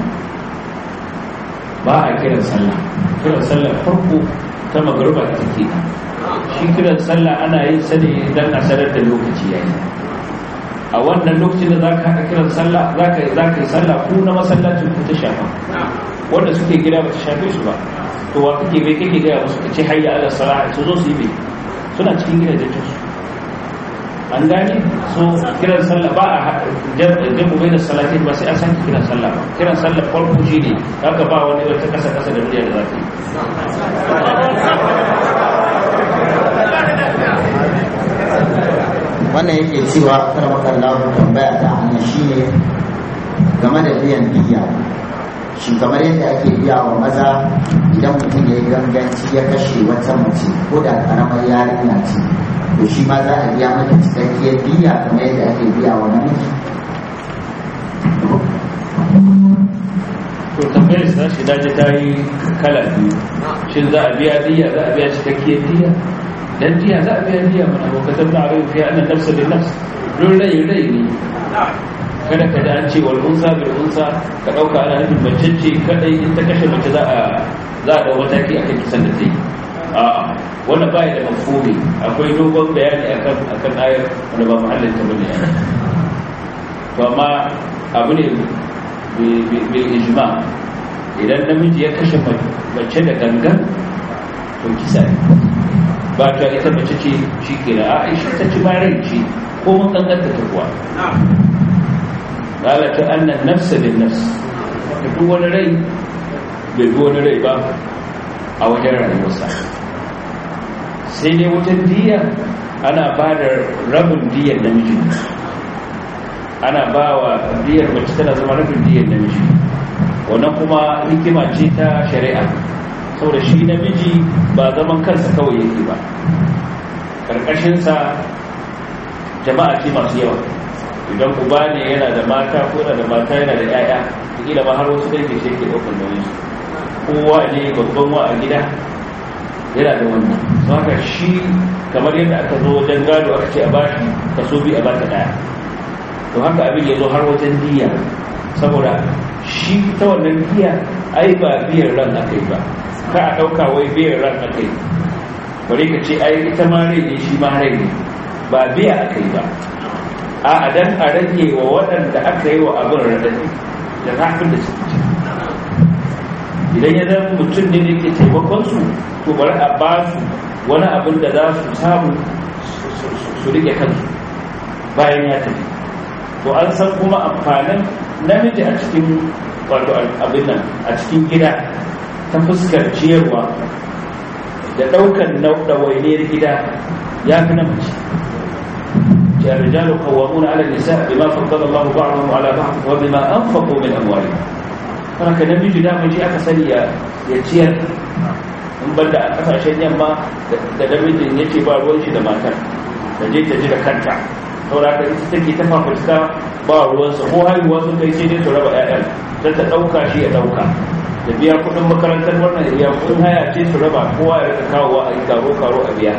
ba a kiran sallah kiran sallah farko ta magaruba ta take shi kiran sallah ana yin sa ne don a sanar da lokaci yayi a wannan lokacin da za ka haɗa kiran sallah za ka yi sallah ku na masallacin ku ta shafa wanda suke gida ba ta shafe su ba to wa kake bai kake gaya musu ka ce hayya ala salah su zo su yi bai suna cikin gidajen su an gane so kiran sallah ba a jamu bai da salatin ba sai an san kiran sallah ba kiran sallah farko shi ne haka ba wani wata kasa kasa da murya da za ta yi wannan yake cewa karmakar lahu tambaya ta hanyar shi ne game da biyan biya shi kamar yadda ake biya wa maza idan mutum ya yi ganganci ya kashe wata mace ko da karamar yarinya ce to shi ma za a biya mata cikakkiyar biya kamar yadda ake biya wa namiji to tambayar sa shi daji ta yi kala biyu shin za a biya diya za a biya cikakkiyar diya dan diya za a biya diya mana ko kasar da abin fiye annan nafsa da nafs don rai rai ne kada ka da an ce wal unsa bil unsa ka dauka ana nufin mace ce kadai in ta kashe mace za a za a dau mataki akan kisan da ta yi a'a wannan baya da mafhumi akwai dogon bayani akan akan ayar wanda ba muhallin ta bane to amma abu ne bil ijma idan namiji ya kashe mace da gangan to kisa ne ba ta ita mace ce shi ke da aisha ta ci rai ce ko mun kankanta ta kuwa lalata annan nafsa bin nafs da duk wani rai bai bi wani rai ba a wajen rayuwarsa sai dai wutan diya ana ba da rabin diyar namiji ana ba wa diyar mace tana zama rabin diyar namiji wannan kuma hikima ce ta shari'a saboda shi namiji ba zaman kansa kawai yake ba ƙarƙashinsa jama'a ce masu yawa idan uba ne yana da mata ko yana da mata yana da 'ya'ya kila ma har wasu dangi sai ke ɗaukar nauyin su kowa ne babban wa a gida yana da wannan don haka shi kamar yadda aka zo wajen gado aka ce a bashi kaso biyu a baka ɗaya to haka abin ya zo har wajen diya saboda shi ta wannan diya ai ba biyan ran aka yi ba ka a ɗauka wai biyan ran aka yi bari ka ce ai ita ma rai ne shi ma rai ne ba biya aka yi ba a dan a rage wa waɗanda aka yi wa abin radadi da zafin da suke ci idan ya zama mutum ne da ke taimakon su to bari a ba su wani abin da za su samu su rike kansu bayan ya tafi to an san kuma amfanin namiji a cikin wato abin nan a cikin gida ta fuskar ciyarwa da ɗaukar ɗawainiyar gida ya fi namiji الرجال قوامون على النساء بما فضل الله بعضهم على بعض وبما أنفقوا من أموالهم haka namiji dama shi aka sani ya ciyar in banda a kasashen yamma da namijin ya ce ba ruwan shi da matar da je ta ji da kanta saboda haka ita take ta fafuska ba ruwansa ko haihuwa sun kai sai dai su raba ƴaƴan sai ta ɗauka shi ya ɗauka da biya kuɗin makarantar wannan ya kuɗin haya ce su raba kowa ya rika kawowa a yi karo karo a biya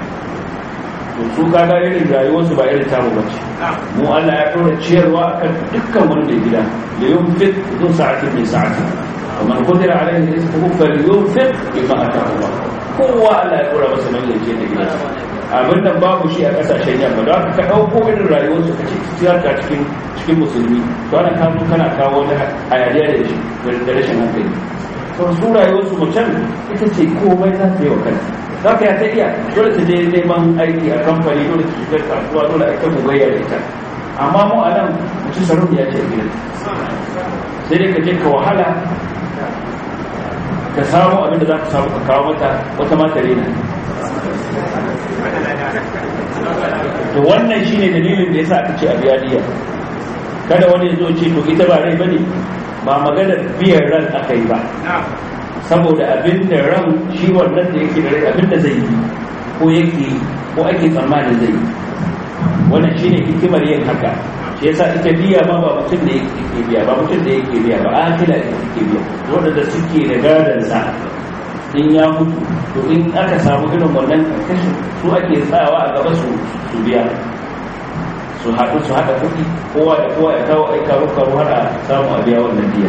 to su kaga irin rayuwarsu ba irin tamu ba ce mu Allah ya ɗora ciyarwa akan dukkan wanda gida da yin fit zuwa sa'atin mai sa'ati ومن قدر عليه رزقه فلينفق بما اتاه الله kowa Allah ya dora masa nauyin ce da gidansa abin nan babu shi a kasashen yamma don haka ka ɗauko irin rayuwar su kace siyarta cikin cikin musulmi to ana kawo kana kawo wani hayaniya da shi da rashin hankali to su rayuwar su mutum ita ce komai za ta yi wa kanta za ka ya ta iya dole ta je neman aiki a kamfani dole ta shiga kasuwa dole a kan mugayya da ita amma mu a nan mutum sarrafa ya ce gidan sai dai ka je ka wahala ka samu abin da za ka samu ka kawo mata wata mata rena to wannan shine dalilin da yasa aka ce a biya diya kada wani zo ce to ita ba rai bane ba maganar biyan ran aka yi ba saboda abin da ran shi wannan da yake da rai abin da zai yi ko yake ko ake tsammanin zai yi wannan shine hikimar yin haka shi yasa ita biya ma ba mutum da yake biya ba mutum da yake biya ba akila da yake biya wanda suke da gadon sa in ya mutu to in aka samu irin wannan kashin su ake tsawa a gaba su su biya su haɗu su haɗa kuɗi kowa da kowa ya kawo aika karo har a samu a biya wannan biyan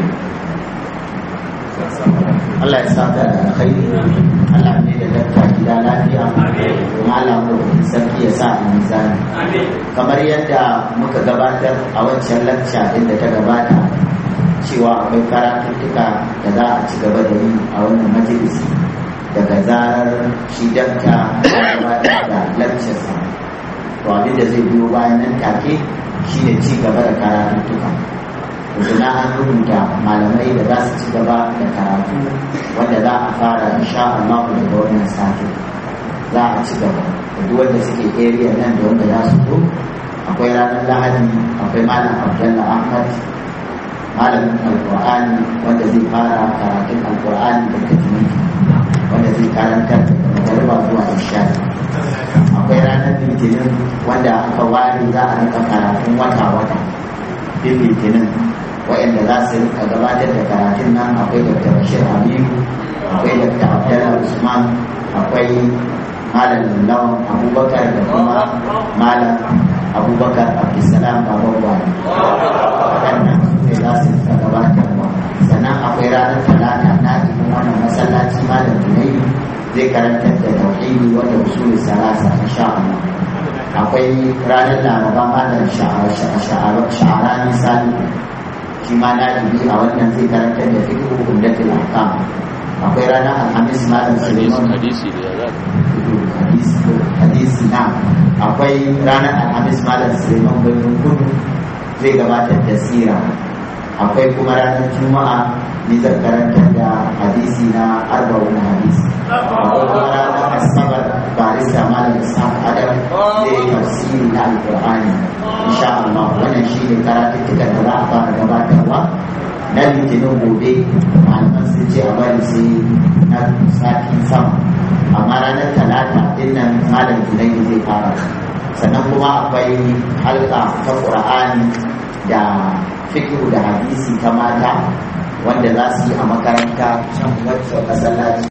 Allah ya saka da alkhairi Allah ne da dakta gida lafiya kuma Allah mu sarki ya sa a mizani kamar yadda muka gabatar a wancan lacca din da ta gabata cewa akwai karatuttuka da za a ci gaba da yi a wannan majalisi daga zarar shi dakta ya gabatar da laccarsa to abin da zai biyo bayan nan take shine ci gaba da karatuttuka na an rubuta malamai da za su ci gaba da karatu wanda za a fara insha Allah daga wannan sati za a ci gaba da duk wanda suke area nan da wanda za su zo akwai ranar lahadi akwai malam abdullah ahmad malamin alkur'ani wanda zai fara karatun alkur'ani da tajwidi wanda zai karantar daga magariba zuwa isha akwai ranar litinin wanda aka ware za a rika karatun wata-wata din litinin waɗanda za su rika gabatar da karatun nan akwai dr bashir aminu akwai dr abdullah usman akwai malam lawan abubakar da kuma malam abubakar abdulsalam baban gwani waɗannan su ne za su rika gabatarwa sannan akwai ranar talata na ibin wannan masallaci malam junaidu zai karantar da tauhidi wanda usulul salasa insha Allah akwai ranar laraba malam sha'arani sani shi ma na a wannan zai karantar da fiqh umdatul ahkam akwai ranar alhamis malam suleiman hadisi da ya hadisi na akwai ranar alhamis malam suleiman birnin kudu zai gabatar da sira akwai kuma ranar juma'a ni zan karanta da hadisi na arba'un hadisi akwai kuma ranar asabar barista malam isaac adam zai yi tafsiri na alkur'ani insha Allah wannan shi ne karatuttukan da za a fara gabatarwa na litinin gobe malaman sun ce a bari sai na satin sama amma ranar talata din nan malam junaidu zai fara sannan kuma akwai halka ta qur'ani da fikihu da hadisi ta mata wanda za su yi a makaranta can wacce masallaci